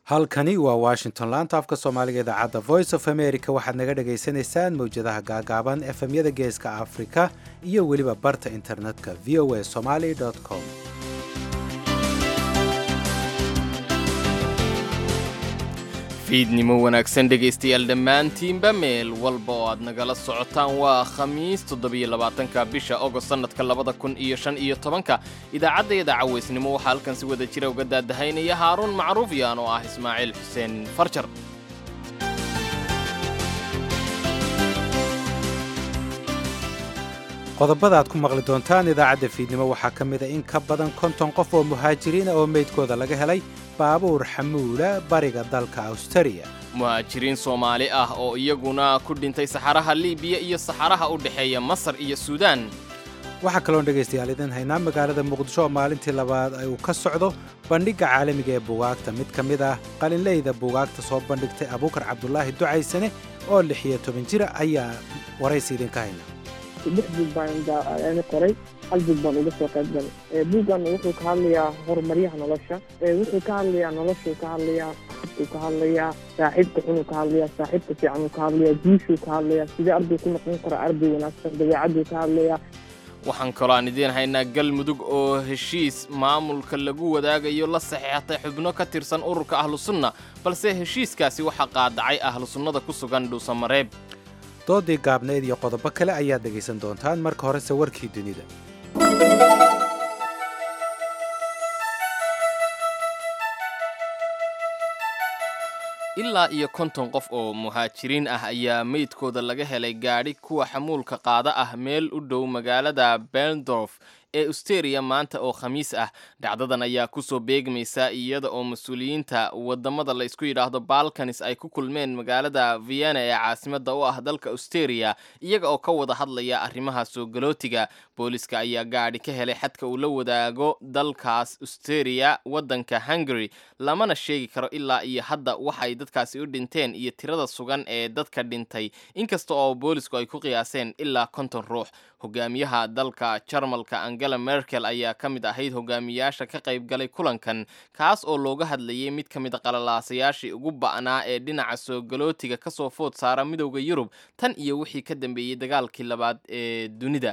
halkani waa washington laanta afka soomaaliga idaacadda voice of america waxaad naga dhagaysanaysaan mawjadaha gaagaaban efemyada geeska afrika iyo weliba barta internetka v o a somaly com fiidnimo wanaagsan dhegaystayaal dhammaantiinba meel walba oo aad nagala socotaan waa khamiis toddobiyolabaatanka bisha ogost sannadka labada kun iyo shan iyo tobanka idaacaddayada cawaysnimo waxaa halkan si wada jira uga daadahaynaya haaruun macruufyaan oo ah ismaaciil xuseen farjar qodobada aad ku maqli doontaan idaacadda fiidnimo waxaa ka mid a in ka badan konton qof oo muhaajiriina oo meydkooda laga helay baabuur xamuula bariga dalka awstariya muhaajiriin soomaali ah oo iyaguna ku dhintay saxaraha liibiya iyo saxaraha u dhexeeya masar iyo suudaan waxaa kaloon dhegaystayaal idin haynaa magaalada muqdisho oo maalintii labaad ay uu ka socdo bandhigga caalamiga ee buugaagta mid ka mid ah qalinleyda buugaagta soo bandhigtay abuukar cabdulaahi ducaysane oo lix iyo toban jira ayaa waraysi idinka hayna lix buug baan qoray hal buug baan uga soo qayb galay buuggan wuxuu ka hadlayaa horumaryaha nolosha wuxuu ka hadlayaa noloshuu ka hadlayaa saaxibkuu ka hadlayaa saaxiibka xunuu ka hadlayaa saaxiibka fiicanuu ka hadlayaa guushuu ka hadlayaa sidee arday ku noqon kara arday wanaagsan dabeecaduu ka hadlayaa waxaan kaloo aan idiin haynaa galmudug oo heshiis maamulka lagu wadaagayo la saxiixatay xubno ka tirsan ururka ahlusunna balse heshiiskaasi waxaa qaadacay ahlusunnada ku sugan dhuusamareeb doodii gaabnayd iyo qodobo kale ayaad dhegaysan doontaan marka horese warkii dunida ilaa iyo konton qof oo muhaajiriin ah ayaa meydkooda laga helay gaadhi kuwa xamuulka qaada ah meel u dhow magaalada berndorf ee austeria maanta oo khamiis ah dhacdadan ayaa kusoo beegmaysa iyada oo mas-uuliyiinta wadamada la isku yidhaahdo balkanis ay ku kulmeen magaalada vienna ee caasimada u ah dalka austeria iyaga oo ka wada hadlaya arrimaha soo galootiga booliska ayaa gaadhi ka helay xadka uu la wadaago dalkaas austeria wadanka hungary lamana sheegi karo ilaa iyo hadda waxay dadkaasi u dhinteen iyo tirada sugan ee dadka dhintay inkasta oo boolisku ay ku qiyaaseen ilaa konton ruux hogaamiyaha dalka jarmalka angela merkel ayaa ka mid ahayd hogaamiyaasha ka qayb galay kulankan kaas oo looga hadlayay mid ka mid a qalalaasayaashii ugu ba'naa ee dhinaca soo galootiga kasoo food saara midowda yurub tan iyo wixii ka dambeeyey dagaalkii labaad ee dunida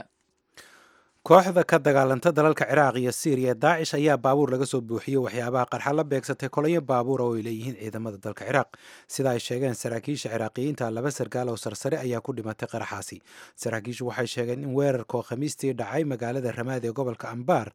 kooxda ka dagaalanta dalalka ciraaq iyo siiriya daacish ayaa baabuur laga soo buuxiyey waxyaabaha qarxa la beegsatay kolonyo baabuura oo ay leeyihiin ciidamada dalka ciraaq sida ay sheegeen saraakiisha ciraaqiyiinta laba sarkaal oo sarsare ayaa ku dhimatay qaraxaasi saraakiishu waxay sheegeen in weerarka oo khamiistii dhacay magaalada ramaadi ee gobolka ambaar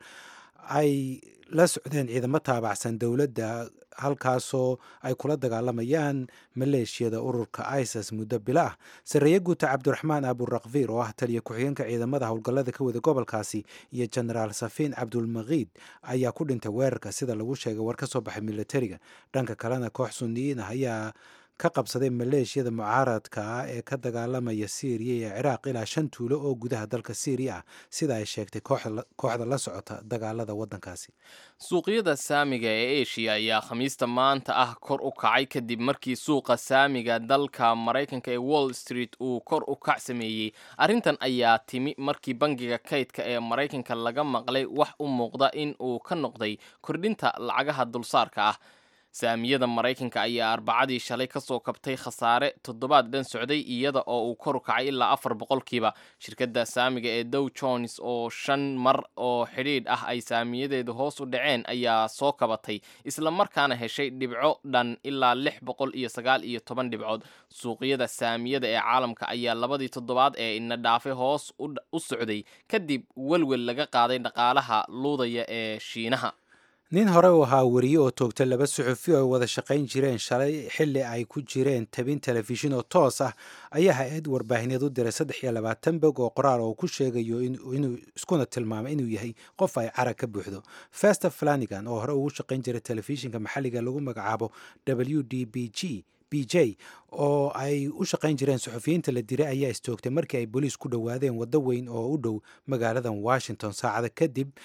ay la socdeen ciidamo taabacsan dowladda halkaasoo ay kula dagaalamayaan maleeshiyada ururka isis muddo bilo ah sarreeye guuta cabdiraxmaan aburakfiir oo ah taliya ku-xigeenka ciidamada howlgallada ka wada gobolkaasi iyo genaraal safiin cabdulmakiid ayaa ku dhintay weerarka sida lagu sheegay war ka soo baxay militariga dhanka kalena koox suniyiin ah ayaa ka qabsaday maleeshiyada mucaaradka ah ee ka dagaalamaya siiriya iyo ciraaq ilaa shan tuulo oo gudaha dalka siiriya ah sida ay sheegtay kooxda la socota dagaalada waddankaasi suuqyada saamiga ee eshiya ayaa khamiista maanta ah kor u kacay kadib markii suuqa saamiga dalka maraykanka ee wall street uu kor u kac sameeyey arrintan ayaa timi markii bangiga kaydka ee maraykanka laga maqlay wax u muuqda in uu ka noqday kordhinta lacagaha dulsaarka ah saamiyada maraykanka ayaa arbacadii shalay kasoo kabtay khasaare toddobaad dhan socday iyada oo uu kor u kacay ilaa afar boqolkiiba shirkadda saamiga ee dow jones oo shan mar oo xidhiidh ah ay saamiyadeedu hoos u dhaceen ayaa soo kabatay isla markaana heshay dhibco dhan ilaa lix boqol iyo sagaal iyo toban dhibcood suuqyada saamiyada ee caalamka ayaa labadii toddobaad ee ina dhaafay hoos u socday kadib welwel laga qaaday dhaqaalaha luudaya ee shiinaha nin hore u ahaa weriye oo toogtay laba suxufi oo ay wada shaqayn jireen shalay xilli ay ku jireen tabin telefishin oo toos ah ayaa hay-ad warbaahineed u diray saddex iyo labaatan bog oo qoraal oo ku sheegayo inuu iskuna tilmaamay inuu yahay qof ay carag ka buuxdo fester flanigan oo hore ugu shaqayn jiray telefishinka maxalliga lagu magacaabo w d b g b j oo ay u shaqayn jireen suxufiyiinta la diray ayaa istoogtay markii ay booliis ku dhowaadeen waddo weyn oo u dhow magaaladan washington saacada kadib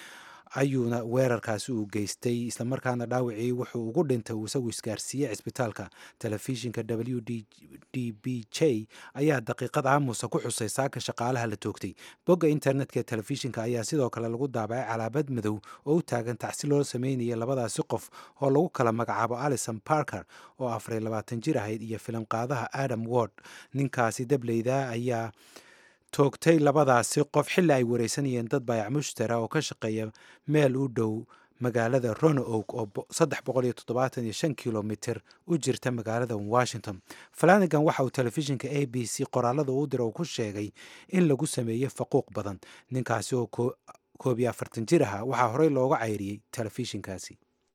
ayuuna weerarkaasi uu geystay islamarkaana dhaawacii wuxuu ugu dhintay uu isagu isgaarsiiyey cisbitaalka telefishinka w d b j ayaa daqiiqad aamusa ku xusay saaka shaqaalaha la toogtay bogga internetka ee telefishinka ayaa sidoo kale lagu daabacay calaamad madow oo u taagan tacsi loo sameynaya labadaasi qof oo lagu kala magacaabo alison parker oo afariy labaatan jir ahayd iyo filimqaadaha adam ward ninkaasi dableyda ayaa toogtay labadaasi qof xilli ay wareysanayeen dad baayac mushtara oo ka shaqeeya meel u dhow magaalada ronoog oo saddex boqol iyo toddobaatan iyo shan kilomitir u jirta magaalada washington flanagan waxa uu telefishinka a b c qoraalada u dira uu ku sheegay in lagu sameeyey faquuq badan ninkaasi oo koob iyo afartan jir aha waxaa horey looga cayriyey telefishinkaasi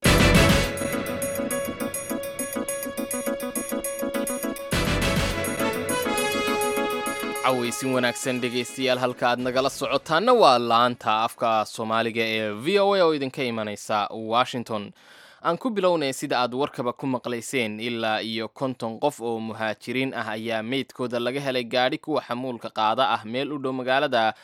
cawaysin wanaagsan dhegaystayaal halka aad nagala socotaana waa laanta afka soomaaliga ee v o a oo idinka imanaysa washington aan ku bilownay sida aad warkaba ku maqlayseen ilaa iyo konton qof oo muhaajiriin ah ayaa meydkooda laga helay gaadhi kuwa xamuulka qaada ah meel u dhow magaalada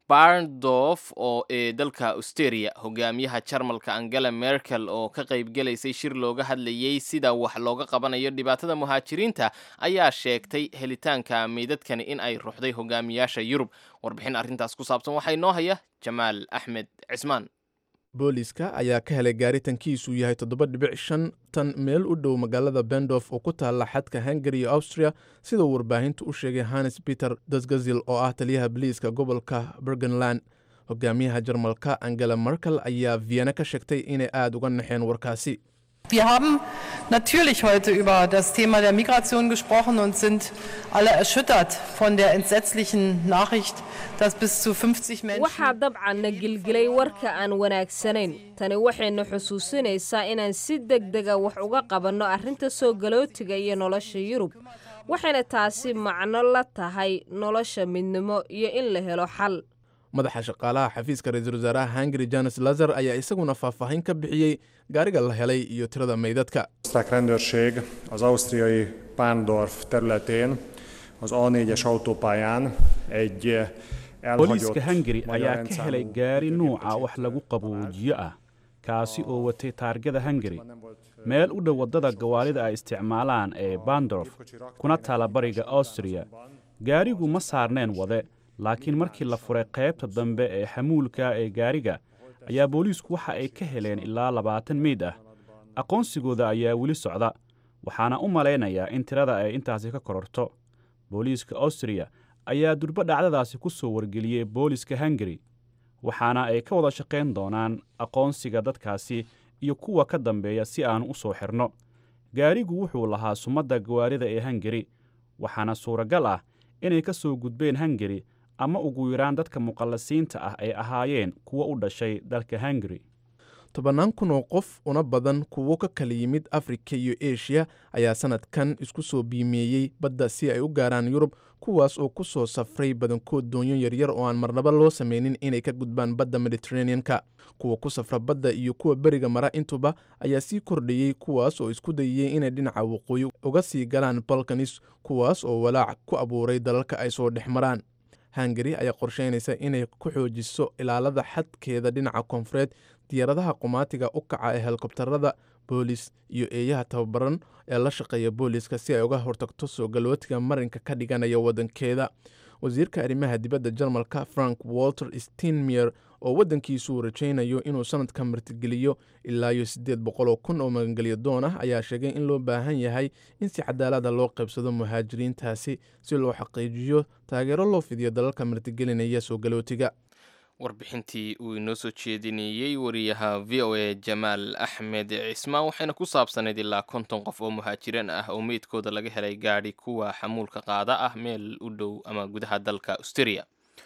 barndof oo ee dalka austeria hogaamiyaha jarmalka angela merkel oo ka qaybgelaysay shir looga hadlayey sida wax looga qabanayo dhibaatada muhaajiriinta ayaa sheegtay helitaanka meydadkani in ay ruxday hogaamiyaasha yurub warbixin arrintaas ku saabsan waxaa inoo haya jamaal axmed cismaan booliiska ayaa ka helay gaari tankiisu yahay toddoba dhibic shan tan meel u dhow magaalada bendof oo ku taalla xadka hungari iyo austria sida uu warbaahintu u sheegay hannes peter dasgazil oo ah taliyaha boliiska gobolka bergenland hogaamiyaha jarmalka angela merkel ayaa vienna ka sheegtay inay aad uga naxeen warkaasi Wir haben natürlich heute über das Thema der Migration gesprochen und sind alle erschüttert von der entsetzlichen Nachricht, dass bis zu 50 Menschen. waxaa dabcan na gilgilay warka aan wanaagsanayn tani waxayna xusuusinaysaa inaan si degdega wax uga qabanno arrinta soo galootiga iyo nolosha yurub waxayna taasi macno la tahay nolosha midnimo iyo in la helo xal madaxa shaqaalaha xafiiska ra-iisul wasaaraha hungari janes lazar ayaa isaguna faahfaahin ka bixiyey gaariga la helay iyo tirada meydadka osztrák rendőrség az ausztriai Pándorf területén az A4-es autópályán egy elhagyott booliiska hungari magyar ayaa ka helay rendszámú gaari nuuca gépkocsi wax lagu qaboojiyo ah kaasi oo watay taargada hungari nem volt meel u dhow waddada gawaarida ay isticmaalaan ee bandorf kuna taala bariga austriya gaarigu ma saarneen wade laakiin markii la furay qaybta dambe ee xamuulka ee gaariga ayaa booliisku waxa ay ka heleen ilaa labaatan meyd ah aqoonsigooda ayaa weli socda waxaana u malaynayaa in tirada ay intaasi ka kororto booliiska austriya ayaa durbo dhacdadaasi ku soo wargeliyey booliiska hungari waxaana ay ka wada shaqayn doonaan aqoonsiga dadkaasi iyo kuwa ka dambeeya si aan u soo xirno gaarigu wuxuu lahaa sumadda gawaarida ee hungari waxaana suuragal ah inay ka soo gudbeen hungari ama ugu yaraan dadka muqallasiinta ah ay ahaayeen kuwa u dhashay dalka hungari tobannaan kun oo qof una badan kuwo ka kala yimid afrika iyo eshiya ayaa sannadkan isku soo biimeeyey badda si ay u gaaraan yurub kuwaas oo ku soo safray badankood doonyo yaryar oo aan marnaba loo samaynin inay ka gudbaan badda mediteraneanka kuwa ku safra badda iyo kuwa beriga mara intuba ayaa sii kordhayey kuwaas oo isku dayayey inay dhinaca waqooyi uga sii galaan balkanis kuwaas oo walaac ku abuuray dalalka ay soo dhex maraan hungari ayaa qorsheynaysa inay ku xoojiso ilaalada xadkeeda dhinaca koonfureed diyaaradaha qumaatiga u kaca ee helikobtarada boolis iyo eeyaha tababaran ee la shaqeeya booliiska si ay uga hortagto soo galootiga marinka ka dhiganaya waddankeeda wasiirka arrimaha dibadda jarmalka frank walter steinmeyer oo waddankiisu uu rajaynayo inuu sanadka martigeliyo ilaa iyo siddeed boqoloo kun oo magangelyo doon ah ayaa sheegay in loo baahan yahay in si cadaalada loo qaybsado muhaajiriintaasi si loo xaqiijiyo taageero loo fidiyo dalalka martigelinaya soo galootiga warbixintii uu inoo soo jeedinayey wariyaha v o a jamaal axmed cismaan waxayna ku saabsanayd ilaa konton qof oo muhaajiriin ah oo meydkooda laga helay gaadhi kuwa xamuulka qaada ah meel u dhow ama gudaha dalka australia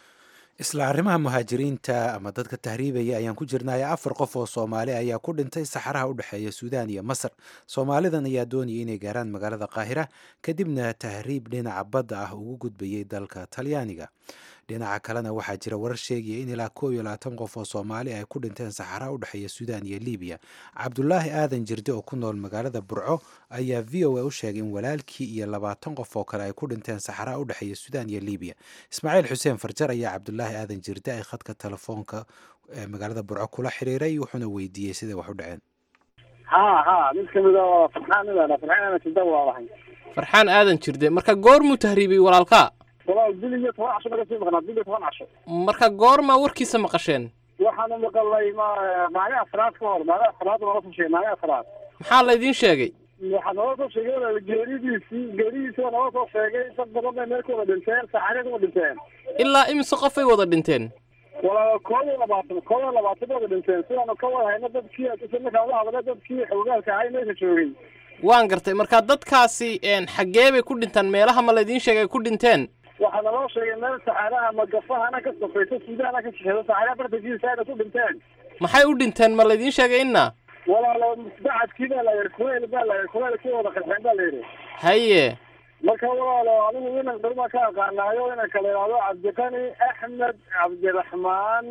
isla arrimaha muhaajiriinta ama dadka tahriibaya ayaan ku jirnay afar qof oo soomaali ayaa ku dhintay saxaraha u dhexeeya suudaan iyo masar soomaalidan ayaa doonayay inay gaaraan magaalada qaahira kadibna tahriib dhinaca badda ah ugu gudbayay dalka talyaaniga dhinaca kalena waxaa jira warar sheegaya in ilaa koob iyo labaatan qof oo soomaali ay ku dhinteen saxaraha u dhexeeya suudaan iyo libiya cabdulaahi aadan jirde oo ku nool magaalada burco ayaa v o a u sheegay in walaalkii iyo labaatan qof oo kale ay ku dhinteen saxaraha u dhexeeya suudaan iyo libiya ismaaciil xuseen farjar ayaa cabdulaahi aadan jirde ay khadka telefoonka ee magaalada burco kula xiriiray wuxuuna weydiiyey siday wax u dhaceen ha ha mid kamid oo farxaan midana farxaan ana sida waa lahay farxaan aadan jirde marka goormuu tahriibiyey walaalkaa walaal bil iyo toban casho laga sii maqnaa bil iyo toban casho marka goormaa warkiisa maqasheen waxaanu maqalnay ma maalin afraad ka hor maalin afraad nala soo sheegay maalin afraad maxaa laydiin sheegay waxaa nala soo sheegay walaal geeridiisii geeridiisi waa nala soo sheegay dad badan bay meel ku wada dhinteen saacadee ku wada dhinteen ilaa imise qofay wada dhinteen walaal koob iyo labaatan koob iyo labaatan bay wada dhinteen sidaanu ka wada hayno dadkii isla markaa la hadlay dadkii xoogaalka ahay meesha joogay waan gartay marka dadkaasi xaggee bay ku dhintaan meelaha ma laydiin sheegay ay ku dhinteen waxaa naloo sheegay meel saxaaraha magafahana ka safaysa suudahana ka shexeedo saxaaraha bartankiisa ayna ku dhinteen maxay u dhinteen ma laydiin sheegay inna walaalo bacadkii baa la yidhi kuleyl baa la yidhi kuleyl kii wada qarxeen baa la yidhi haye marka walaalo anigu inan dhulma ka aqaanaayo inanka la yidhaahdo cabdiqani axmed cabdiraxmaan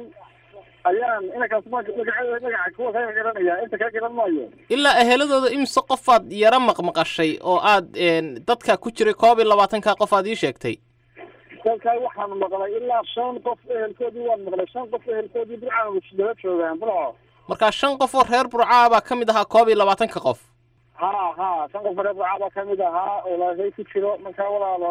ayaan inankaas magaceeda magaca kuwa kaga garanaya inta kaga garan maayo ilaa eheladooda imise qofaad yara maqmaqashay oo aad dadka ku jiray koob iyo labaatanka qof aad ii sheegtay dalkaa waxaan maqlay ilaa shan qof ehelkoodii waan maqlay shan qof ehelkoodii burcaan dala joogaan burco marka shan qof oo reer burcaa baa ka mid ahaa koob iyo labaatanka qof ha ha shan qof reer burcaa baa kamid ahaa oo laashay ku jiro marka walaalo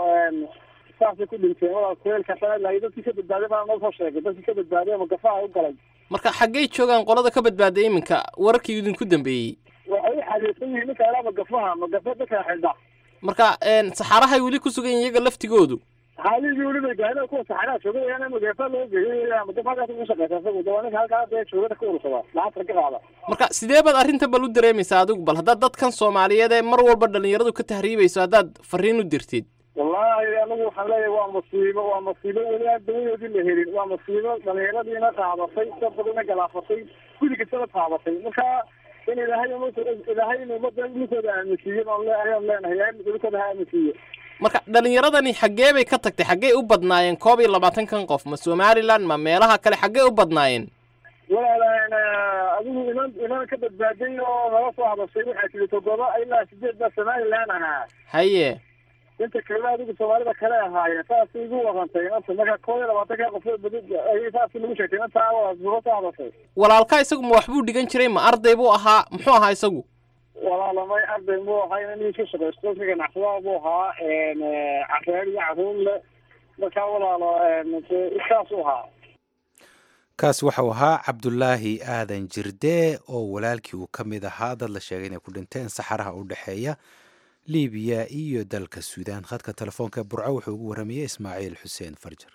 saasay ku dhinteen walaal kuleelka lahay dadkii ka badbaaday baa noo soo sheegay dadkii ka badbaaday ama gafaha u galay marka xaggay joogaan qolada ka badbaaday iminka wararkii idinku dambeeyey waxay u xariirsan yihiin ninka ilaa magafaha magafa dadka xidha marka saxaarahay weli ku sugan yihiin iyaga laftigoodu xaaligii weli bay gaahina kuwa saxaaraha jooga yaana magafa loo geeyay magafa halkaas ugu shaqeysa isagu dawaa ninka halkaa dee joogada ka urursada lacagta ka qaada marka sidee baad arrinta bal u dareemaysaa adigu bal haddaad dadkan soomaaliyeed ee mar walba dhalinyaradu ka tahriibayso haddaad fariin u dirtid wallahi anigu waxaan leeyahay waa musiibo waa musiibo weli aan dawadoodii la helin waa musiibo dhalinyaradiina taabatay dad badana galaafatay gudi kastaba taabatay marka in ilaahay ilaahay in umada dhulkooda aaminsiiyo ayaan leenahay dhulkooda ha aaminsiiyo marka dhalinyaradani xaggee bay ka tagtay xaggee u badnaayeen koob iyo labaatankan qof ma somaliland ma meelaha kale xaggee u badnaayeen walaalan adigu inan inan ka badbaaday oo nala soo hadashay waxaa tiri toddoba ilaa sideed baa somaliland ahaa haye inta kalena adigu soomaalida kale ahaayeen saasay igu warantay inanta marka koob iyo labaatanka qof ayay saasi lagu sheegtay inanta nala soo hadashay walaalka isagu ma waxbuu dhigan jiray ma arday buu ahaa muxuu ahaa isagu walaalamay arday buu ahaa inan ka shaqaysto ka ganacsada buu ahaa career iyo caruur le marka walaalo saas u ahaa kaas waxau ahaa cabdulaahi aadan jirde oo walaalkii uu ka mid ahaa dad la sheegay inay ku dhinteen saxaraha u dhexeeya libiya iyo dalka suudaan khadka telefoonka burco wuxuu ugu warramayey ismaaciil xuseen farjar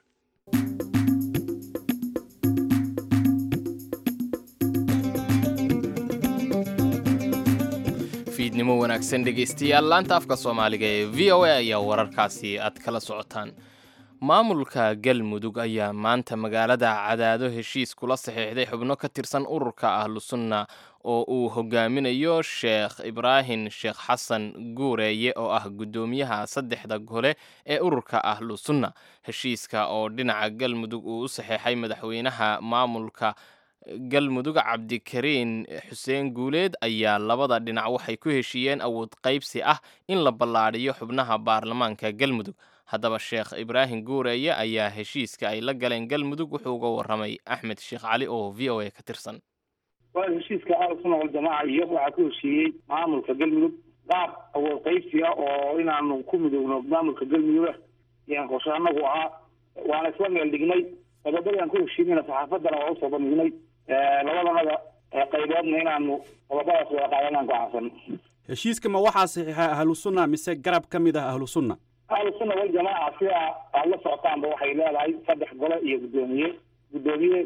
fiidnimo wanaagsan dhegaystayaal laanta afka soomaaliga ee v o a ayaa wararkaasi aad kala socotaan maamulka galmudug ayaa maanta magaalada cadaado heshiis kula saxiixday xubno ka tirsan ururka ahlusunna oo uu hogaaminayo sheekh ibraahim sheekh xasan guureeye oo ah guddoomiyaha saddexda gole ee ururka ahlusunna heshiiska oo dhinaca galmudug uu u saxeexay madaxweynaha maamulka galmudug cabdikariin xuseen guuleed ayaa labada dhinac waxay ku heshiiyeen awood qaybsi ah in la ballaadhiyo xubnaha baarlamaanka galmudug haddaba sheekh ibraahim guureeye ayaa heshiiska ay la galeen galmudug wuxuu uga warramay axmed sheekh cali oo v o a ka tirsan waa heshiiska ahlusuna waljamaaca iyo waxaa ku heshiiyey maamulka galmudug qaab awood qaybsiga oo inaanu ku midoogno maamulka galmudug yaan qorshe anagu ahaa waana isla meel dhignay qodobadii aan ku heshiinayna saxaafaddana waa usoo bandhignay labadanada qayboodna inaanu qodobadaas wada qaadanaan go'aansan heshiiska ma waxaa saxiixa ahlusunna mise garab ka mid ah ahlusunna ahlusunna waljamaaca sida aada la socotaanba waxay leedahay saddex gole iyo guddoomiye guddoomiye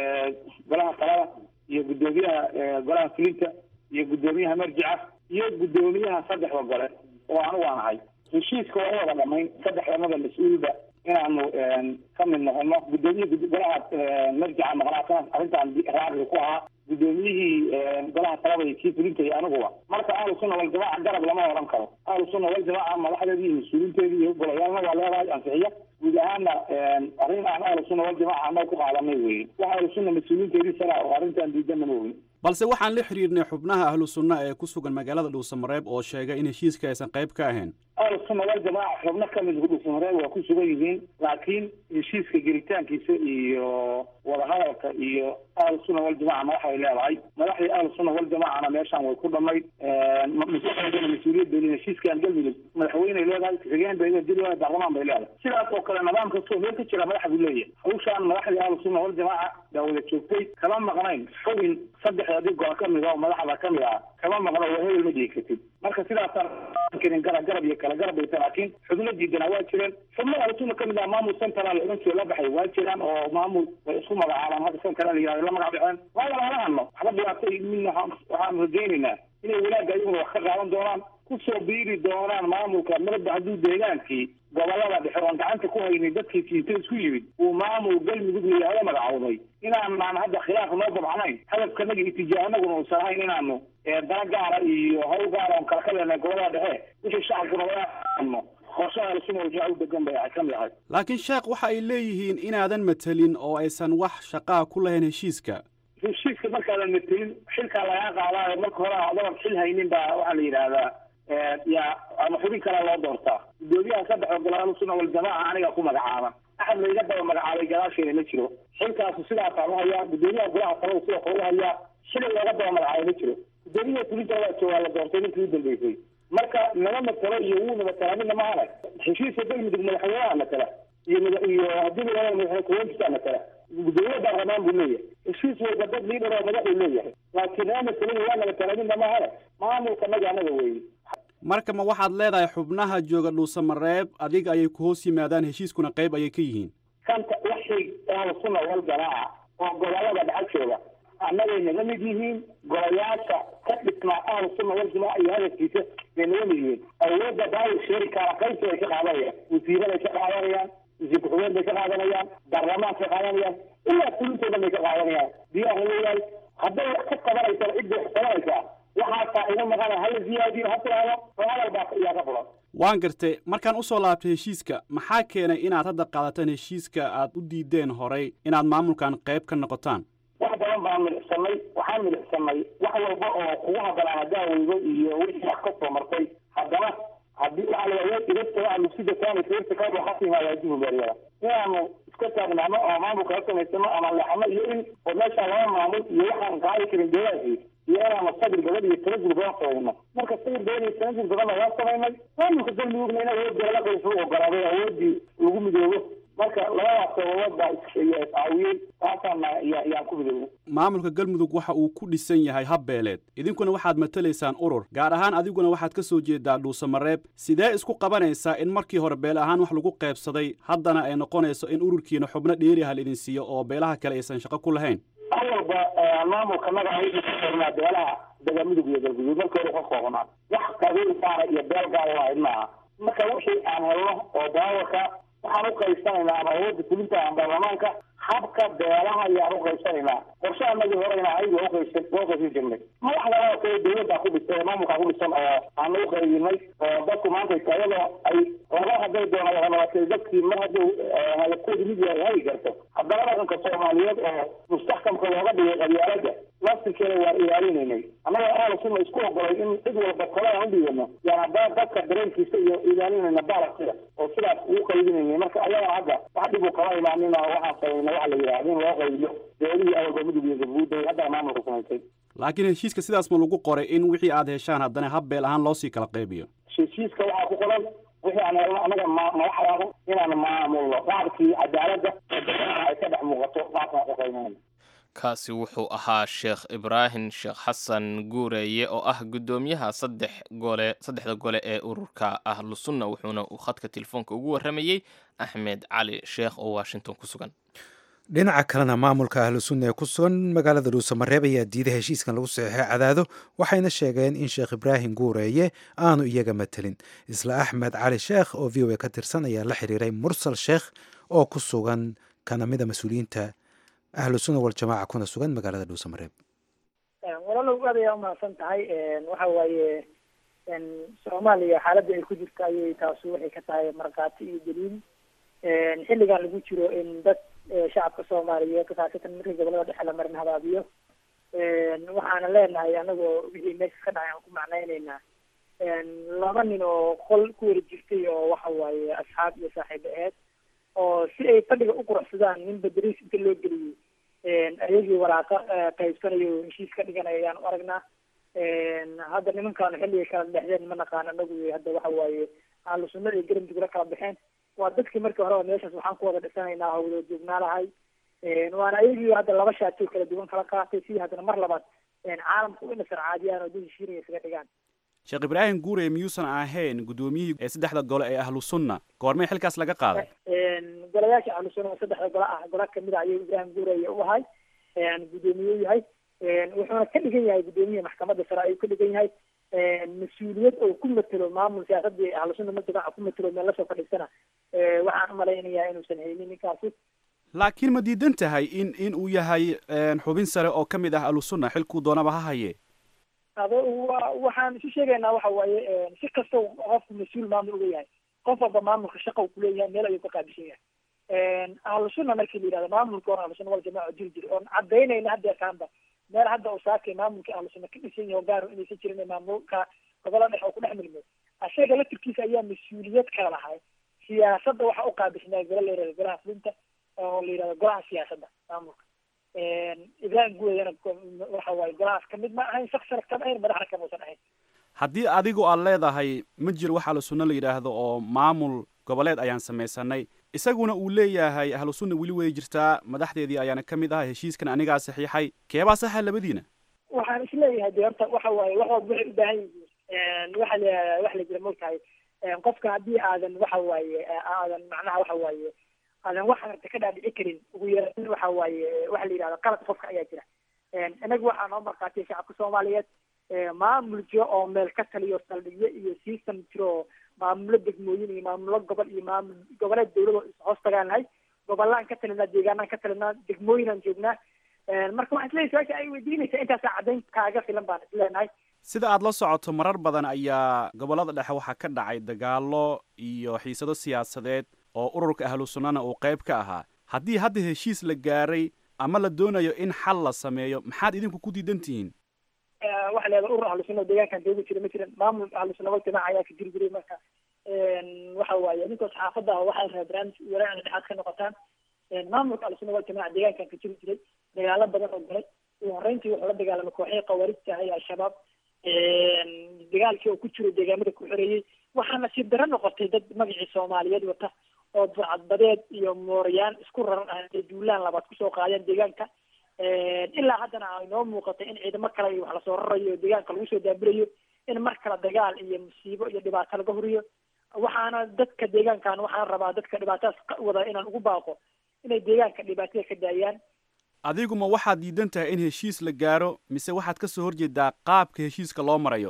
golaha talada iyo guddoomiyaha golaha fulinta iyo guddoomiyaha marjica iyo guddoomiyaha saddexda gole oo anigu aan ahay heshiiska waa u wada dhamayn saddexdanada mas-uulba inaanu ka mid noqono guddoomiyihi golaha marjica maqnaa arrintaan raacli ku ahaa guddoomiyihii golaha talada iyo kii fulinta iyo aniguba marka ahlu sunna waljamaaca garab lama odhan karo ahlu sunna waljamaaca madaxdeedii iyo mas-uuliinteedii iyo golayaalna waa leedahay ansixiya guud ahaana arrin aan ahlu sunna waljamaaca annaga ku qaadanay weye wax ahlu sunna mas-uuliinteedii sara oo arrintaan diidana ma ogin balse waxaan la xiriirnay xubnaha ahlu sunna ee ku sugan magaalada dhuusamareeb oo sheegay in heshiiska aysan qayb ka ahayn ahlu sunna waljamaaca xubno ka mid dhuusamareeb waa ku sugan yihiin laakiin heshiiska gelitaankiisa iyo wadahadalka iyo ahlu sunna waljamaca madaxay leedahay madaxdii ahlu sunna waljamacana meeshaan way ku dhammayd mas-uuliyadda mas-uuliyadda heshiiskan galmudug madaxweyney leedahay ku-xigeen bay leedahay baarlamaan bay leedahay sidaas oo kale nidaam kastoo meel ka jira madax buu leeyahay hawshaan madaxdii ahlu sunna waljamaca baa wada joogtay kama maqnayn xubin saddexdii gol ka mid ah oo madaxda ka mid ah kama maqno waa hebel ma dhihi kartid marka sidaasaan karin garab garab iyo kala garab bayta laakiin xubno diidana waa jireen xubno ahlu sunna ka mid ah maamul central oran jiro la baxay waa jiraan oo maamul way isku magacaabaan hadda central la yihahdo la magac baxeen waa wala hadno waxba dhibaato midna waxaan rajaynaynaa inay wanaagga ayaguna wax ka qaadan doonaan kusoo biiri doonaan maamulka marba hadduu deegaankii gobolada dhexe oon gacanta ku haynin dadkii kiinta isku yimid uu maamul galmudug layihahdo magacowday inaanaan hadda khilaaf noo dabcnayn hadafkanaga itijaahanaguna uusan ahayn inaanu dana gaara iyo hawl gaara oon kala ka leenahay gobolada dhexe wixii shacabkuna waano qorshaha suma wajaa u degan bay ka mid ahay laakiin sheekh waxa ay leeyihiin inaadan matelin oo aysan wax shaqaa ku lahayn heshiiska heshiiska markaadan matelin xilkaa lagaa qaadaayo marka hore adoon xil haynin baa waxaa la yidhaahdaa yaa ama xubin kalea loo doortaa gudoomiyaha saddex oo golaal sunna waljamaaca aniga ku magacaaban axad layga daba magacaabay gadaasheeda ma jiro xilkaasu sidaasaan uhayaa gudoomiyaha golaha talada sidoo kale uhayaa xili looga daba magacaabay ma jiro gudoomiyaha fulinta waa joogaa la doortay ninkii u dambeysay marka nama matalo iyo wuuna matala midna mahane heshiiska galmudug madaxweynaha matala iyo iyo haddii la madaxweyne kuwentisaa matala gudoomiye baarlamaan buu leeyahay heshiis walba dad liidar oo madaxuu leeyahay laakiin nama matalin waa namatala midna mahane maamulka naga anaga weeye marka ma waxaad leedahay xubnaha jooga dhuusamareeb adiga ayay ku hoos yimaadaan heshiiskuna qayb ayay ka yihiin kanta waxay ahlu sunna wal jamaaca oo gobolada dhexa jooga annagay naga mid yihiin golayaasha ka dhisnaa ahlu sunna wal jamaaca iyo hadafkiisa bay naga mid yihiin awoodda baawil sheeri kaala qaybta bay ka qaadanayaan wasiiraday ka qaadanayaan wasiir ku-xigeen bay ka qaadanayaan baarlamaanka ka qaadanayaan ilaa fulintoodan bay ka qaadanayaan diyaar leeyahay hadday wax ka qabanaysaa cidday wax qabanaysaa waxaasaa ina maqana hala ziyaadiyo ha tiraahdo oo hadal baa iyaa ka fulan waan gartay markaan usoo laabtay heshiiska maxaa keenay inaad hadda qaadataan heshiiska aad u diideen horay inaad maamulkan qayb ka noqotaan wax badan baan midicsanay waxaan midicsanay wax walba oo kugu hadanaa hadaaweydo iyo wixii wax ka soo martay haddana haddii waxaa la idagtaa alusida kaani feerta ka waxa timaada jububeeryada inaanu iska taagnaano oo maamulka la samaysano ama leexano iyo in oo meesha laba maamul iyo waxaan qaadi karin deegaankii iyo inaanu sabir badan iyo tanazul badan samayno marka sabir badan iyo tanazul badanna waan samaynay maamulka galmudugna in awoodda la qaysu ogolaaday awoodii lagu midoobo marka labadaas sababood baa iscaawiyey taasaana yaan ku midoobay maamulka galmudug waxa uu ku dhisan yahay habbeeleed idinkuna waxaad matalaysaan urur gaar ahaan adiguna waxaad ka soo jeedaa dhuusamareeb sidee isku qabanaysaa in markii hore beel ahaan wax lagu qaybsaday haddana ay noqonayso in ururkiina xubno dheeri ah laidin siiyo oo beelaha kale aysan shaqo ku lahayn awalba maamulka naga usoornaa beelaha dagamudug iyo galguduud marka hore ka koobnaa wax qabiil gaara iyo beel gaara lahayd maaha marka wixii aan helno oo daawarka waxaan u qaybsanaynaa ama awoodda fulinta ama baarlamaanka habka beelaha ayaan u qaybsanaynaa qorshe anagii horeyna ayg waa uqaybsan waa uqaybsan jirnay madaxda oo kale dawladdaa ku dhisan maamulkaa ku dhisan oo aanu u qaybinay oo dadku maanta iyadoo ay laba hadday doona wadabatay dadkii mar hadduu hadafkoodu mid yahay hagi karto haddana dhaqanka soomaaliyeed oo mustaxkamka looga dhigay qabyaalada laftirkeeda waan ilaalinaynay annagoo ahlu sunna isku ogolay in cid walba tala aan u dhiibano yaan haddana dadka dareenkiisa iyo ilaalinayna baalasiga oo sidaas ugu qaybinayna marka ayaga hadda wax dhib u kama imaanin oo waxaan samayna waxa la yidhahda in loo qaybiyo dowladihii awalba mudug iyo galguud bay hadda maamulka samaysay laakiin heshiiska sidaas ma lagu qoray in wixii aad heshaan haddana habbeel ahaan loo sii kala qaybiyo heshiiska waxaa ku qoran wixii aan helno annaga madaxdaada inaan maamulno qaabkii cadaaladda ay ka dhex muuqato qaabkaan u qaybinayna kaasi wuxuu ahaa sheekh ibraahim sheekh xasan guureeye oo ah guddoomiyaha saddex gole saddexda gole ee ururka ahlu sunna wuxuuna uu khadka telefoonka ugu warramayey axmed cali sheekh oo washington ku sugan dhinaca kalena maamulka ahlu sunna ee ku sugan magaalada dhuusamareeb ayaa diiday heshiiskan lagu saxeixay cadaado waxayna sheegeen in sheekh ibraahim guureeye aanu iyaga matelin isla axmed cali sheekh oo v o a ka tirsan ayaa la xiriiray mursal sheekh oo ku sugan kana mida mas-uuliyiinta ahlu sunna waljamaaca kuna sugan magaalada dhuusamareeb walaalow aad ayaa umahadsan tahay waxa waaye soomaaliya xaaladda ay ku jirto ayay taasu waxay ka tahay markhaati iyo daliil xilligan lagu jiro in dad shacabka soomaaliyeed khaasatan markii gobolada dhexe la marin habaabiyo waxaana leenahay anagoo wixii meesha ka dhacay aan ku macnaynaynaa laba nin oo qol ku wara jirtay oo waxa waaye asxaab iyo saaxiibo aheed oo si ay fadhiga u quruxsadaan nin badariis inta loo geliyey ayagii waraaqa qaybsanayo heshiis ka dhiganaya ayaan u aragnaa hadda nimankaanu xilligay kala dhexdeen ma naqaan anagu hadda waxa waaye ahlu sunnada iyo garamdugula kala baxeen waa dadkii markii horeba meeshaas waxaan ku wada dhisanaynaa oo wada joognaalahay waana ayagii hadda laba shaatoo kala duwan kala qaatay sidii haddana mar labaad caalamka u inasar caadiyaan oo dad heshiinaya isaga dhigaan sheekh ibraahim guure miyuusan ahayn guddoomiyihii ee saddexda gole ee ahlu sunna goormee xilkaas laga qaaday golayaasha ahlu sunna oo saddexda gole ah gola kamid a ayuu ibraahim guureye u ahay guddoomiye u yahay wuxuuna ka dhigan yahay guddoomiyaha maxkamadda sare ayuu ka dhigan yahay mas-uuliyad oo ku matelo maamul siyaasadii ahlu sunna majamaca ku matelo meel lasoo fadhiisana waxaan umalaynayaa inuusan haynin ninkaasi laakiin ma diidan tahay in in uu yahay xubin sare oo ka mid ah ahlu sunna xilkuu doonaba ha haye ado wa waxaan isu sheegaynaa waxa waaye si kasta qofku mas-uul maamul uga yahay qof walba maamulka shaqa uu kuleeyahay meel ayuu ka qaabishan yahay ahlu sunna markii la yidhahdo maamulka hore ahlu sunna wal jamaca jiri jiri oon cadaynayna hadda kaanba meel hadda uu saakay maamulka ahlu sunna ka dhisan yahay gaaro inaysan jirin maamulka gobola dhex oo ku dhex milmay asaga laftirkiisa ayaa mas-uuliyad kala lahay siyaasadda waxa u qaabisnaa gola la yihahdo golaha fulinta oo la yihahdo golaha siyaasadda maamulka ibraahim guudana waxa waaye golahaas kamid ma ahayn shaksana kama ahayn madaxna kamuusan ahayn haddii adigu aad leedahay ma jiro wax ahlu sunna la yidhaahdo oo maamul goboleed ayaan samaysanay isaguna uu leeyahay ahlu sunna weli way jirtaa madaxdeedii ayaana ka mid ah heshiiskan anigaa saxiixay keebaa saxa labadiina waxaan isleeyahay de horta waxa waaye wax walba waxay u baahan yihiin waxa la wax la jira mogtahay qofka haddii aadan waxa waaye aadan macnaha waxa waaye aadan wax arta ka dhaadhici karin ugu yaraan waxa waaye waxa la yidhahda qalad qofka ayaa jira inagu waxaa noo markaatay shacabka soomaaliyeed maamul jiro oo meel ka taliyo saldhigyo iyo system jiro oo maamulo degmooyin iyo maamulo gobol iyo maamul goboleed dawlado hoos tagaan nahay gobolaan ka talinaa deegaanaan ka talinaa degmooyinaan joognaa marka waxaan isleeyahay su-aasha ay weydiinaysaa intaasaa caddayn kaaga filan baan isleenahay sida aad la socoto marar badan ayaa gobollada dhexe waxaa ka dhacay dagaallo iyo xiisado siyaasadeed oo ururka ahlu sunnana uu qayb ka ahaa haddii hadda heshiis la gaaray ama la doonayo in xal la sameeyo maxaad idinku ku diidan tihiin waxa leedahay urur ahlu sunna oo deegaankan joogi jira ma jiran maamul ahlu sunna wal jamaaca ayaa ka jiri jiray marka waxa waaye ninkoos xaafadda ah waxay rabaa barnaamij walaacan dhexaad ka noqotaan maamulka ahlu sunna wal jamaaca deegaankan ka jiri jiray dagaalo badan oo galay ugu horreyntii wuxuu la dagaalamay kooxihii khawaarijta ah ee al-shabaab dagaalkii oo ku jiro deegaamada ku xoreeyey waxaa nasiib daro noqotay dad magacii soomaaliyeed wata oo burcadbadeed iyo moorayaan isku raran ah ee duulaan labaad kusoo qaadeen deegaanka ilaa haddana ay noo muuqatay in ciidamo kale iyo wax lasoo rarayo oo deegaanka lagu soo daabirayo in mar kale dagaal iyo musiibo iyo dhibaato laga horiyo waxaana dadka deegaankan waxaan rabaa dadka dhibaatadaas ka wada inaan ugu baaqo inay deegaanka dhibaatada ka daayaan adigu ma waxaad diidan tahay in heshiis la gaaro mise waxaad ka soo horjeedaa qaabka heshiiska loo marayo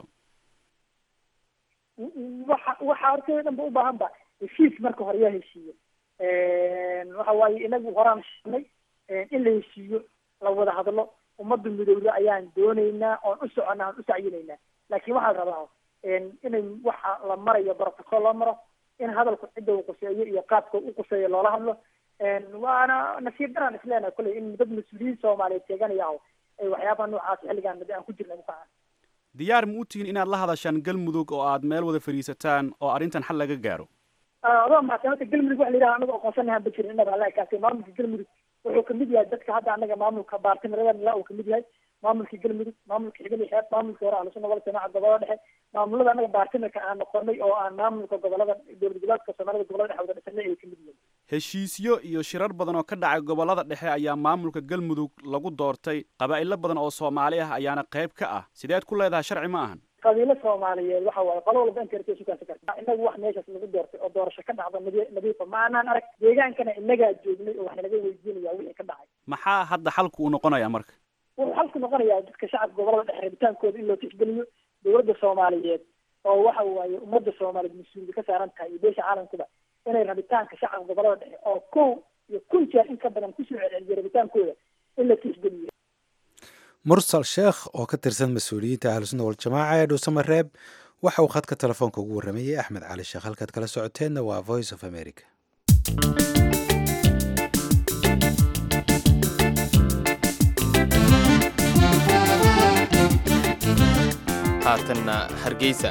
waxa waxa hortooda dhan ba u baahan ba heshiis marka hore yaa heshiiyo waxa waaye inagu horaan sheegnay in la heshiiyo la wada hadlo ummadda midowda ayaan doonaynaa oon u soconnaa oon u sacyinaynaa laakiin waxaa la rabaa inay waxa la marayo protocol loo maro in hadalku cidda uu quseeyo iyo qaabka u quseeyo loola hadlo waana nasiib daraan isleenahay kolley in dad mas-uuliyiin soomaaliyeed sheeganaya aho ay waxyaabaha noocaas xilligaan mid aan ku jirna ukacan diyaar ma u tihiin inaad la hadashaan galmudug oo aad meel wada fadhiisataan oo arrintan xal laga gaaro adoo mahadsan horta galmudug waxa la yidhaha anaga aqoonsanahan ba jirin inaba alla kaasay maamulka galmudug wuxuu kamid yahay dadka hadda anaga maamulka baartinimadan la uu kamid yahay maamulka galmudug maamulka xigani xeeb maamulka hore ahlusuna wal jamaaca gobolada dhexe maamulada anaga baartinarka aan noqonay oo aan maamulka gobolada dowlad goboleedka soomaalida gobolada dhexe wada dhisanay ay kamid yihiin heshiisyo iyo shirar badan oo ka dhacay gobollada dhexe ayaa maamulka galmudug lagu doortay qabaa'ilo badan oo soomaali ah ayaana qayb ka ah sideed ku leedahay sharci ma ahan qabiilo soomaaliyeed waxa waaye qolo walba inta yartay sugaansa karta inagu wax meeshaas lagu doortay oo doorasho ka dhacda nadi- nadiifa ma anaan arag deegaankana inagaa joognay oo wax nalaga weydiinaya wixii ka dhacay maxaa hadda xalku uu noqonayaa marka wuxuu xalku noqonayaa dadka shacabka gobolada dhexe rabitaankooda in loo tixgeliyo dowladda soomaaliyeed oo waxa waaye ummadda soomaaliyeed mas-uuliyad ka saaran tahay iyo beesha caalamkuba inay rabitaanka shacabka gobolada dhexe oo kow iyo kun jeer in ka badan kusoo celceliyo rabitaankooda in la tixgeliyo mursal sheekh oo ka tirsan mas-uuliyiinta ahlusunna waljamaaca ee dhuusamareeb waxa uu khadka telefoonka ugu warramayey axmed cali sheekh halkaad kala socoteenna waa voice of america haatanna hargeysa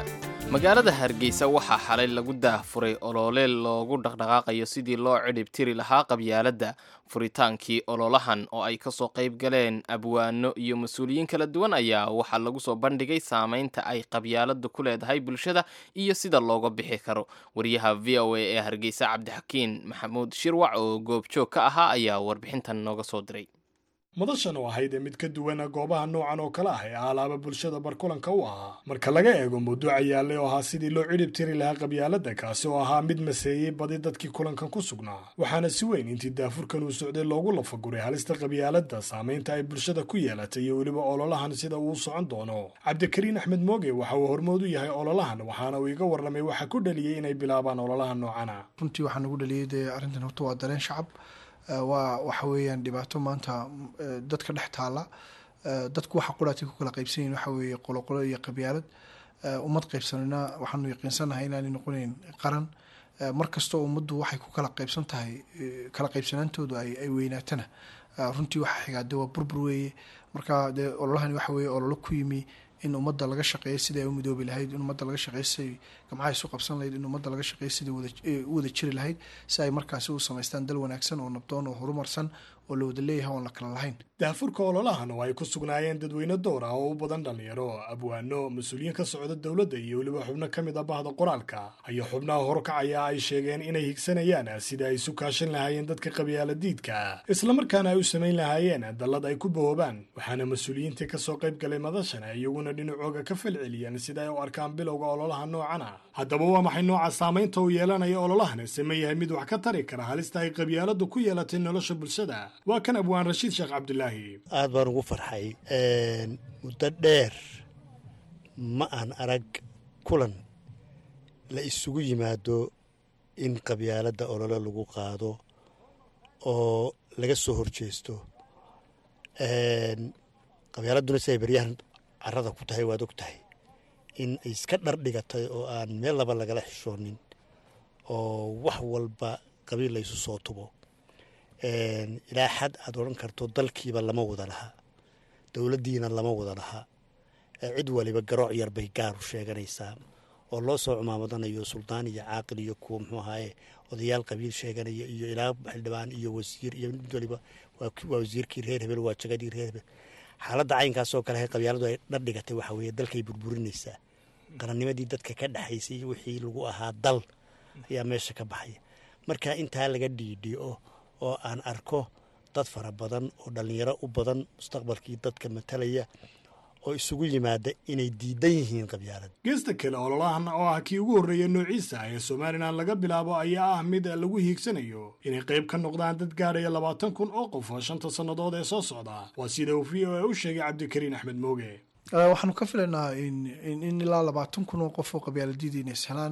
magaalada hargeysa waxaa xalay lagu daahfuray oloole loogu dhaqdhaqaaqayo sidii loo cidhib tiri lahaa qabyaaladda furitaankii ololahan oo ay kasoo qayb galeen abwaano iyo mas-uuliyiin kala duwan ayaa waxaa lagu soo bandhigay saameynta ay qabyaaladdu ku leedahay bulshada iyo sida looga bixi karo wariyaha v o a ee hargeysa cabdixakiin maxamuud shirwac oo goobjoog ka ahaa ayaa warbixintan nooga soo diray madashan oo ahayd ee mid ka duwana goobaha noocan oo kale ah ee alaaba bulshada barkulanka u ahaa marka laga eego mawduuca yaallay oo ahaa sidii loo cidhib tiri lahaa qabyaaladda kaasi oo ahaa mid maseeyey badi dadkii kulankan ku sugnaa waxaana si weyn intii daafurkan uu socday loogu lafaguray halista qabyaaladda saamaynta ay bulshada ku yeelatay iyo weliba ololahan sida uu socon doono cabdikariin axmed mooge waxa uu hormood u yahay ololahan waxaana uu iga warramay waxa ku dhaliyey inay bilaabaan ololaha noocana runtii waxaa nagu dhaliyey dee arrintan horta waa dareen shacab waa waxa weeyaan dhibaato maanta dadka dhex taala dadku waxa quraatay ku kala qaybsan yihin waxa weeye qoloqolo iyo qabyaalad ummad qaybsanayna waxaanu yaqiinsanahay inaanay noqonayn qaran mar kastoo ummaddu waxay ku kala qaybsan tahay kala qaybsanaantoodu ay weynaatana runtii waxa xigaade waa burbur weeye marka dee ololahani waxa weeye ololo ku yimi in ummadda laga shaqeeyo sidai ay u midoobi lahayd in ummadda laga shaqeeyo siday gamcaha isu qabsan lahayd in ummadda laga shaqeeyo sidai u wada jiri lahayd si ay markaasi u samaystaan dal wanaagsan oo nabdoon oo horumarsan oo la wada leeyahay oon la kala lahayn daafurka ololahan oo ay ku sugnaayeen dadweyne door ah oo u badan dhallinyaro abwaano mas-uuliyiin ka socda dowladda iyo weliba xubno ka mid a bahda qoraalka ayaa xubnaha horkacaya ay sheegeen inay higsanayaan sida ay isu kaashan lahaayeen dadka qabyaaladiidka islamarkaana ay u samayn lahaayeen dallad ay ku bahoobaan waxaana mas-uuliyiintii kasoo qayb galay madashana iyaguna dhinacooga ka falceliyeen sida ay u arkaan bilowga ololaha noocana haddaba waa maxay nooca saamaynta uu yeelanaya ololahan same yahay mid wax ka tari kara halista ay qabyaaladdu ku yeelatay nolosha bulshada waa kan abwaan rashiid sheekh cabdulaahi aad baan ugu farxay muddo dheer ma aan arag kulan la isugu yimaado in qabyaaladda olole lagu qaado oo laga soo horjeesto qabyaaladduna siday baryahan carada ku tahay waad og tahay in ay iska dhar dhigatay oo aan meel laba lagala xishoonin oo wax walba qabiil la isu soo tubo ilaa xad aad odhan karto dalkiiba lama wada lahaa dowladdiina lama wada lahaa cid waliba garooc yar bay gaaru sheeganaysaa oo loo soo cumaamadanayo suldaan iyo caaqil iyo kuwa muxuu ahaaye odayaal qabiil sheeganaya iyo ilaa xildhibaan iyo wasiir iyo mid waliba waa wasiirkii reer hebel waa jagadii reer hebel xaaladda caynkaasoo kale hay qabyaaladu ay dhardhigatay waxa weeye dalkay burburinaysaa qarannimadii dadka ka dhexaysay wixii lagu ahaa dal ayaa meesha ka baxaya marka intaa laga dhiidhiyo oo aan arko dad fara badan oo dhallinyaro u badan mustaqbalkii dadka matalaya oo isugu yimaada inay diidan yihiin qabyaalad geesta kale ololahan oo ah kii ugu horreeya noociisa ah ee somalilan laga bilaabo ayaa ah mid lagu hiigsanayo inay qayb ka noqdaan dad gaadhaya labaatan kun oo qof oo shanta sannadood ee soo socda waa sida uu v o a u sheegay cabdikariin axmed mooge waxaanu ka filaynaa in ilaa labaatan kun oo qof oo qabyaaladiida inay ishelaan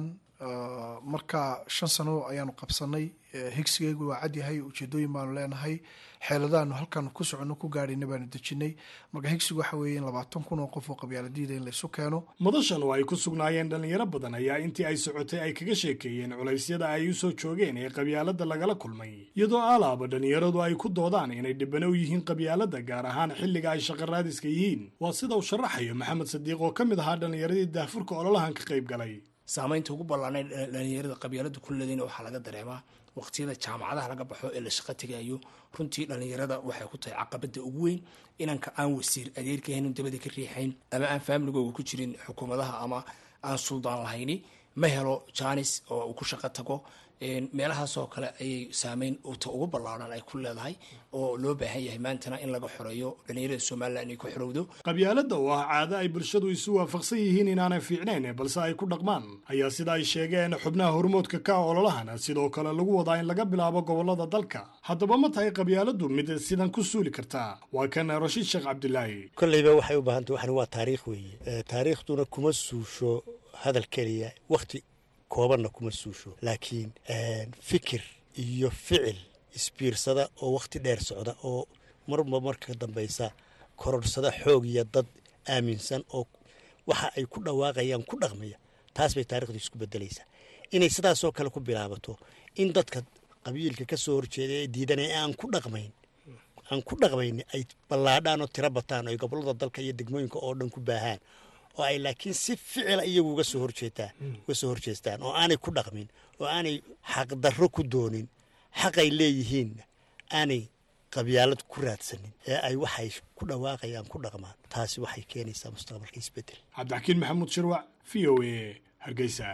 marka shan sano ayaanu qabsanay higsigaygu waa cadyahay ujeedooyin baanu leenahay xeeladaanu halkaanu ku soconno ku gaadhayna baanu dejinay marka higsigu waxa weeye in labaatan kun oo qof oo qabyaaladiida in laysu keeno madashan oo ay ku sugnaayeen dhallinyaro badan ayaa intii ay socotay ay kaga sheekeeyeen culaysyada ay u soo joogeen ee qabyaaladda lagala kulmay iyadoo alaaba dhallinyaradu ay ku doodaan inay dhibano u yihiin qabyaaladda gaar ahaan xilliga ay shaqaraadiska yihiin waa sida uu sharaxayo maxamed sadiiq oo ka mid ahaa dhallinyaradii daafurka ololahan ka qayb galay saamaynta ugu ballaanay dhalinyarada qabyaalada ku leedayna waxaa laga dareemaa waqtiyada jaamacadaha laga baxo ee la shaqo tegayo runtii dhalinyarada waxay ku tahay caqabada ugu weyn inanka aan wasiir adeerka haynin dabada ka riixayn ama aan faamiligooga ku jirin xukuumadaha ama aan suldaan lahayni ma helo janis oo uu ku shaqo tago meelahaasoo kale ayay saameyn ta ugu ballaaran ay ku leedahay oo loo baahan yahay maantana in laga xoreeyo dhalinyarada somalilan inay ku xorowdo qabyaaladda oo ah caado ay bulshadu isu waafaqsan yihiin inaanay fiicnayn balse ay ku dhaqmaan ayaa sida ay sheegeen xubnaha hormoodka ka ololahan sidoo kale lagu wadaa in laga bilaabo gobolada dalka haddaba ma tahay qabyaaladdu mid sidan ku suuli kartaa waa kan rashiid sheekh cabdilaahi kolleyba waxay u baahantay waxani waa taariikh weeye taariikhduna kuma suusho hadal keliya wakhti koobanna kuma suusho laakiin fikir iyo ficil isbiirsada oo wakhti dheer socda oo marba marka dambaysa kororsada xoog iyo dad aaminsan oo waxa ay ku dhawaaqayaan ku dhaqmaya taas bay taarikhdu isku bedelaysaa inay sidaasoo kale ku bilaabato in dadka qabiilka ka soo horjeeda ee diidanaya aan ku dhaqmayn aan ku dhaqmayn ay ballaadhaan oo tiro bataan oo ay gobollada dalka iyo degmooyinka oo dhan ku baahaan oo ay laakiin si ficila iyagu uga soo horjeetaan uga soo horjeestaan oo aanay ku dhaqmin oo aanay xaqdarro ku doonin xaqay leeyihiinna aanay qabyaalad ku raadsanin ee ay waxay ku dhawaaqayaan ku dhaqmaan taasi waxay keenaysaa mustaqbalka isbeddel cabdixakiin maxamuud shirwac v o a hargeysa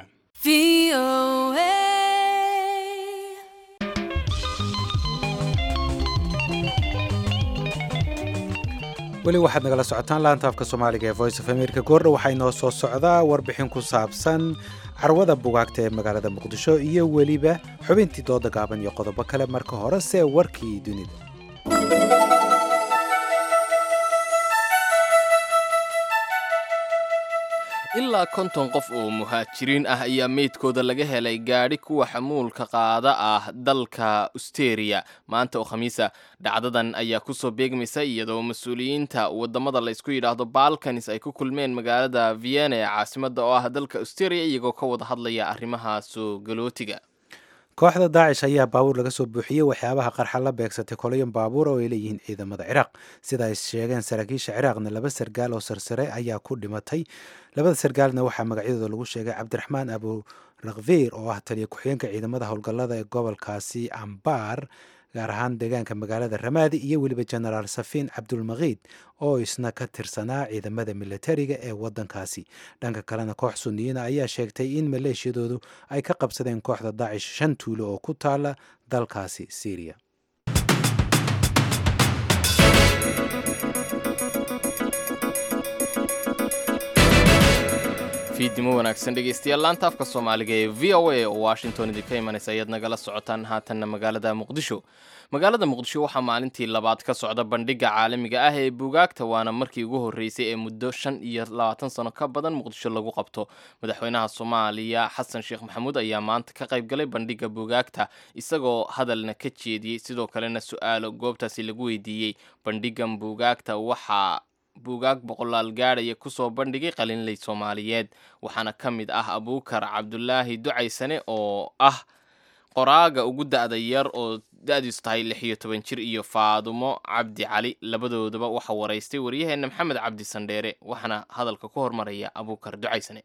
weli waxaad nagala socotaan laanta afka soomaaliga ee voice of america goordha waxaa inoo soo socdaa warbixin ku saabsan carwada bugaagta ee magaalada muqdisho iyo weliba xubintii dooda gaaban iyo qodobo kale marka hore see warkii dunida ilaa konton qof oo muhaajiriin ah ayaa meydkooda laga helay gaadhi kuwa xamuulka qaada ah dalka usteria maanta oo khamiisa dhacdadan ayaa kusoo beegmaysa iyadoo mas-uuliyiinta wadamada laysku yidhaahdo balkanis ay ku kulmeen magaalada vienna ee caasimada oo ah dalka usteria iyagoo ka wada hadlaya arrimaha soo galootiga kooxda daacish ayaa baabuur laga soo buuxiyey waxyaabaha qarxa la beegsatay kolayan baabuur oo ay leeyihiin ciidamada ciraaq sida ay sheegeen saraakiisha ciraaqna laba sargaal oo sarsare ayaa ku dhimatay labada sargaalna waxaa magacyadooda lagu sheegay cabdiraxmaan abu rakfiir oo ah taliya ku-xigeenka ciidamada howlgallada ee gobolkaasi ambaar gaar ahaan deegaanka magaalada ramaadi iyo weliba genaraal safiin cabdulmakiid oo isna ka tirsanaa ciidamada militariga ee wadankaasi dhanka kalena koox suniyiina ayaa sheegtay in maleeshiyadoodu ay ka qabsadeen kooxda daacish shan tuulo oo ku taala dalkaasi syriya fiidnimo wanaagsan dhegeystayaal laanta afka soomaaliga ee v o a oo washington idinka imanaysa ayaad nagala socotaan haatanna magaalada muqdisho magaalada muqdisho waxaa maalintii labaad ka socda bandhiga caalamiga ah ee buugaagta waana markii ugu horreysay ee muddo shan iyo labaatan sano ka badan muqdisho lagu qabto madaxweynaha soomaaliya xasan sheekh maxamuud ayaa maanta ka qayb galay bandhiga buugaagta isagoo hadalna ka jeediyey sidoo kalena su-aalo goobtaasi lagu weydiiyey bandhigan buugaagta waxaa buugaag boqolaal gaadhaya kusoo bandhigay qalinley soomaaliyeed waxaana ka mid ah abuukar cabdulaahi ducaysane oo ah qoraaga ugu da-da yar oo da-diisu tahay lix iyo toban jir iyo faadumo cabdi cali labadoodaba waxaa waraystay waryaheena maxamed cabdi sandheere waxaana hadalka ku hormaraya abuukar ducaysane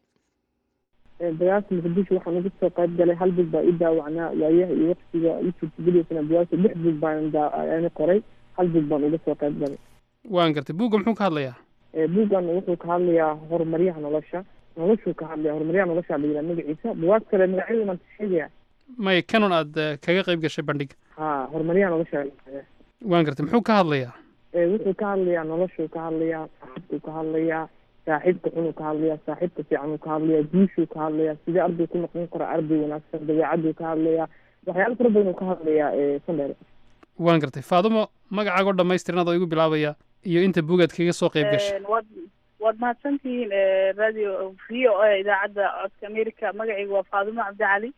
dagaalka muqdisho waxaan uga soo qayb galay hal bug baa ii daawacnaa waayaha iyo waqtiga ii suurtagelisana bugaagta lix bug baan daana qoray hal bug baan uga soo qayb galay waan gartay buugga muxuu ka hadlayaa buuggan wuxuu ka hadlayaa horumaryaha nolosha noloshuu ka hadlaya horumaryaha nolosha la yidhaha magaciisa bugaag kale magacyada maan sheegaya may kanon aad kaga qayb gashay bandhiga ha horumaryaha nolosha waan gartay muxuu ka hadlayaa wuxuu ka hadlayaa noloshuu ka hadlayaa saaxiibkuu ka hadlayaa saaxiibka xunuu ka hadlayaa saaxiibka fiicanuu ka hadlayaa guushuu ka hadlayaa sidee arday ku noqon kara arday wanaagsan dabeecaduu ka hadlayaa waxyaalo fara badan uu ka hadlayaa sandheer waan gartay faadumo magacaagoo dhamaystiran adoo igu bilaabaya iyo inta buugaad kaga soo qayb gashay waad waad mahadsantihiin radio v o a idaacadda codka america magacayga waa faadumo cabdicali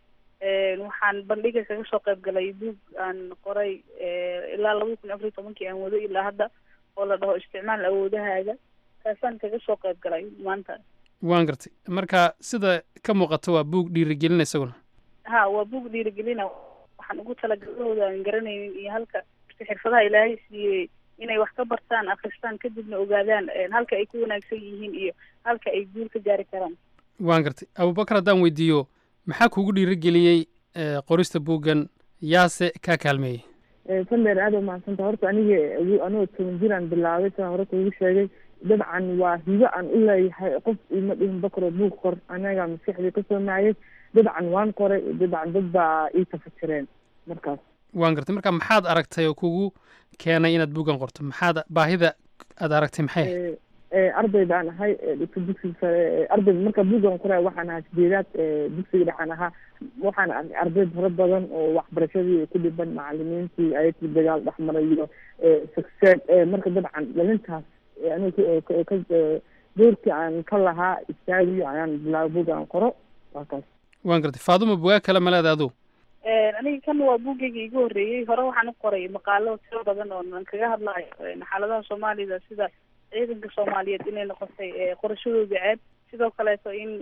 waxaan bandhiga kaga soo qayb galay buug aan qoray ilaa laba kun afariy tobankii aan wado ilaa hadda oo la dhaho isticmaal awoodahaaga kaasaan kaga soo qayb galay maanta waan gartay marka sida ka muuqato waa buug dhiirigelina isaguna ha waa buug dhiirigelina waxaan ugu talagalahooda aan garanaynin iyo halka xirfadaha ilaahay siiyey inay wax ka bartaan akristaan kadibna ogaadaan halka ay ku wanaagsan yihiin iyo halka ay guul ka gaari karaan waan gartay abubakar haddaan weydiiyo maxaa kuugu dhiirigeliyey qorista buuggan yaase kaa kaalmeeyey sandheer aada u mahadsanta horta aniga anigoo toban jiraan bilaabay sidaan hore kuugu sheegay dabcan waa hibo aan u leeyahay qof ima dhihin bakro buug qor anaga maskaxdii kasoo maayay dabcan waan qoray dabcan dad baa ii tafajireen markaas waan gartay marka maxaad aragtay oo kugu keenay inaad buuggan qorto maxaad baahida aad aragtay maxay ahayd arday baan ahay dhigta dugsiga sare arday marka buuggan qoray waxaan ahaa sideedaad dugsiga dhexaan ahaa waxaan arkay arday fara badan oo waxbarashadii ku dhiban macalimiintii ayagii dagaal dhexmaray iyo success marka dabcan dhalintaas aniga ka doorkii aan ka lahaa istaagiyo ayaan bilaabay buuggan qoro waa kaas waan gartay faaduma bugaag kale ma leeda adu aniga kan waa buuggayga igu horreeyey hore waxaan u qoray maqaalo tiro badan oo aan kaga hadlayo xaaladaha soomaalida sida ciidanka soomaaliyeed inay noqotay qorashadooda ceeb sidoo kaleeto in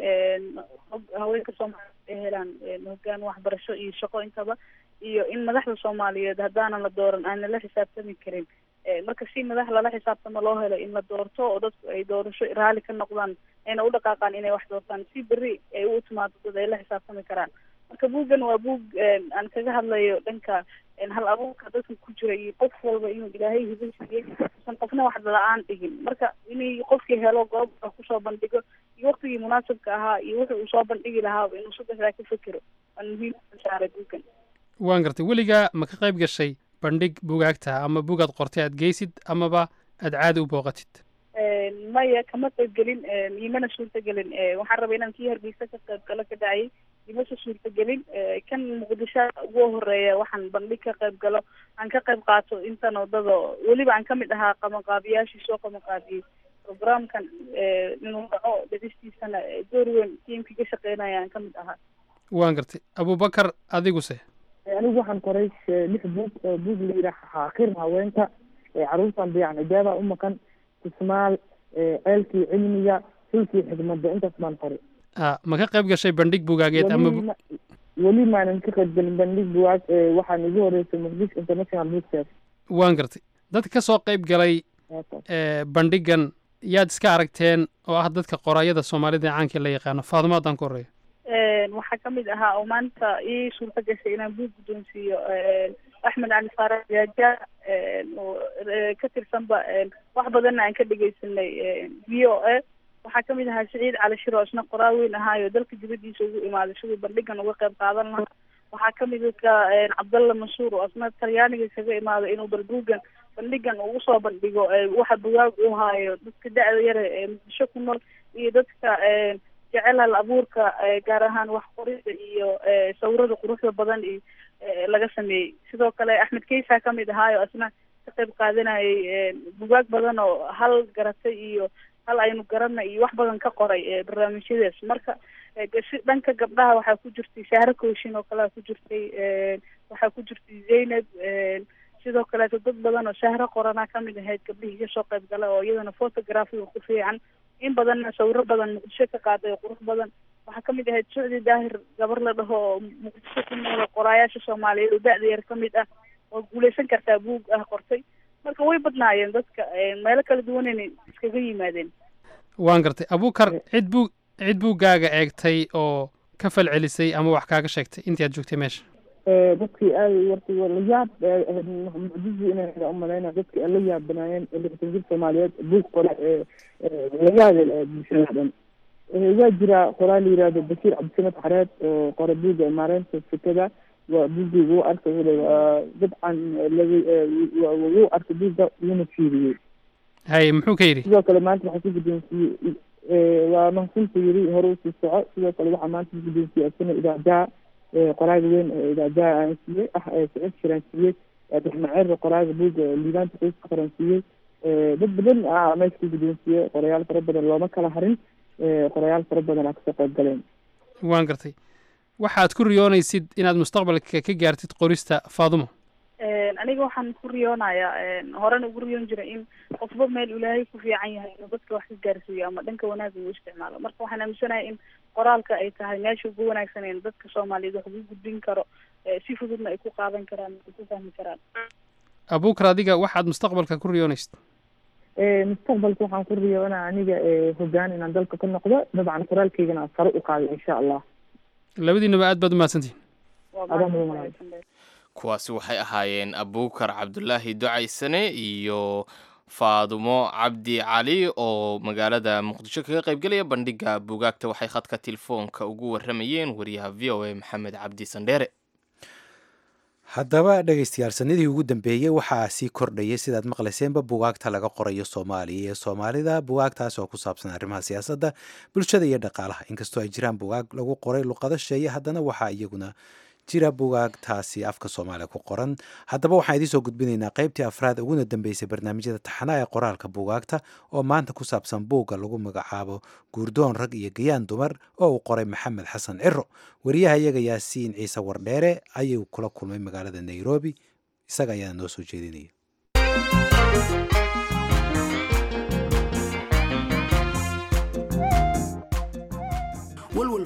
haweenka soomaaliyeed ay helaan hogaan waxbarasho iyo shaqo intaba iyo in madaxda soomaaliyeed haddaanan la dooran aan nala xisaabtami karin marka si madax lala xisaabtamo loo helo in la doorto oo dadku ay doorasho raali ka noqdaan ayna u dhaqaaqaan inay wax doortaan si berri ay u timaado dad ay la xisaabtami karaan marka buuggan waa buug aan kaga hadlayo dhanka hal abuurka dadka ku jira iyo qof walba inuu ilaahay hibo siiyey usan qofna wax la-aan dhigin marka inay qofkii helo goob wax kusoo bandhigo iyo waktigii munaasabka ahaa iyo wuxuu uu soo bandhigi lahaaba inuu saddexdaa ka fekero waan muhiim saaray buuggan waan gartay weligaa ma ka qayb gashay bandhig bugaagta ama bugaad qortay aad geysid amaba aad caadi u booqatid maya kama qayb gelin imana suurta gelin waxaan rabay inaan kii hargeysa ka qayb galo ka dhacay imase suurta gelin kan muqdisho ugu horeeya waxaan bandhig ka qayb galo aan ka qayb qaato intan wadada weliba aan kamid ahaa qabanqaabiyaashii soo qabanqaabiyey programkan inuu dhaco dhadistiisana door weyn tiimkii ka shaqeynaya aan kamid ahaa waan gartay abubakar adiguse anigu waxaan qoray lix buug oo buug la yidhaah xaaqir haweenka caruurtan dayacan ijaaba u maqan kismaal ceelkii cilmiga sulkii xikmadda intaas baan qoray a ma ka qayb gashay bandhig bugaageed ama weli ma- weli maanan ka qayb gelin bandhig bugaag waxaan igu horeysay muqdisho international book fair waan gartay dadka ka soo qayb galay ee, bandhigan yaad iska aragteen oo ah dadka qoraayada soomaalida ee caankii la yaqaano faadumo haddaan ku horeeyo waxaa kamid ahaa oo maanta ii suurta gashay inaan buug guddoonsiiyo axmed cali faarax jaaja oo eh, ka tirsanba wax badanna aan ka dhegeysanay v o a waxaa kamid ahaa saciid cali shir oo isna qoraa weyn ahaayo dalka dibadiisa ugu imaaday siduu bandhigan uga qayb qaadan lahaa waxaa kamid ka cabdalla mansuur oo isna talyaaniga kaga imaaday inuu bal buuggan bandhigan ugu soo bandhigo eh, waxa bugaag uu haayo dadka da-da yare ee muqdisho ku nool iyo dadka eh, jecel hal abuurka eh, gaar ahaan wax qorida iyo eh, sawirada quruxda badan iyo eh, laga sameeyey sidoo kale axmed keysa kamid ahaayo isna ka qayb qaadanayay eh, bugaag badan oo hal garatay iyo hal aynu garana iyo wax badan ka qoray eh, barnaamijyadaas marka eh, si dhanka gabdhaha waxaa ku jirtay shahro kooshin oo kalea ku jirtay eh, waxaa ku jirtay zaynab eh, sidoo kaleeto dad badan oo shahro qoranaa kamid ahayd gabdhihii kasoo qayb gala oo iyadana photographiga ku fiican in badanna sawiro badan muqdisho ka qaaday oo qurux badan waxaa kamid ahayd sucdi daahir gabar la dhaho oo muqdisho ku nool oo qoraayaasha soomaaliyeed oo da-da yar kamid ah oo guuleysan kartaa buug ah qortay marka way badnaayeen dadka meelo kala duwanayna iskaga yimaadeen waan gartay abukar cid buu cid buuggaaga eegtay oo ka falcelisay ama wax kaaga sheegtay intii aad joogtay meesha dadkii aad warta la yaab mucjizi inay umalayna dadkii ay la yaabanaayeen lixdan jir soomaaliyeed buug qore la yaabel bulshada dhan waa jira qoraa la yihahdo bashiir cabdisamed xareed oo qore buugga maareynta fikada waa buuggii wuu arkay waa dabcan laga wuu arkay buugga wuuna fiiriyey haye muxuu ka yidhi sidoo kale maanta waxaa ku guddoonsiiyey waa mahadsantu yiri hore usii soco sidoo kale waxaa maanta ku guddoonsiiyey asana idaajaha qoraaga weyn ee idaajaha aan siiyey ah sicid shiraan siiyey abdiraxmaan qoraaga buugga liibaanta qoyska qoran siiyey dad badan ah meesha ku guddoonsiiyey qorayaal fara badan looma kala harin qorayaal fara badan aa kasoo qayb galeen waan gartay waxaad ku riyoonaysid inaad mustaqbalka ka gaartid qorista faadumo aniga waxaan ku riyoonayaa horena ugu riyoon jiray in qofba meel ilaahay ku fiican yahay inuu dadka wax ka gaarsiiyo ama dhanka wanaagga uu isticmaalo marka waxaan aaminsanahay in qoraalka ay tahay meesha ugu wanaagsaneen dadka soomaaliyeed wax ugu gudbin karo si fududna ay ku qaadan karaan ay ku fahmi karaan abukar adiga waxaad mustaqbalka ku riyoonaysid mustaqbalka waxaan ku riyoonaa aniga hogaan inaan dalka ka noqdo dabcan qoraalkaygana aan sare u qaado insha allah labadiinaba aad baad umahadsantihin kuwaasi waxay ahaayeen abukar cabdulaahi ducaysane iyo faadumo cabdi cali oo magaalada muqdisho kaga qaybgelaya bandhiga bugaagta waxay khadka telefoonka ugu waramayeen wariyaha v o a maxamed cabdi sandheere haddaba dhegaystayaal sanadii ugu dambeeyey waxaa sii kordhayay sidaad maqlayseenba bugaagta laga qorayo soomaaliya ee soomaalida bugaagtaas oo ku saabsan arrimaha siyaasadda bulshada iyo dhaqaalaha inkastoo ay jiraan bugaag lagu qoray luqado sheeye haddana waxaa iyaguna jira bugaagtaasi afka soomaaliya ku qoran haddaba waxaan idiin soo gudbinaynaa qaybtii afraad uguna dambeysay barnaamijyada taxanaha ee qoraalka bugaagta oo maanta ku saabsan buugga lagu magacaabo guurdoon rag iyo gayaan dumar oo uu qoray maxamed xasan ciro wariyaha iyaga yaasiin ciise wardheere ayuu kula kulmay magaalada nairobi isaga ayaana noo soo jeedinaya walwal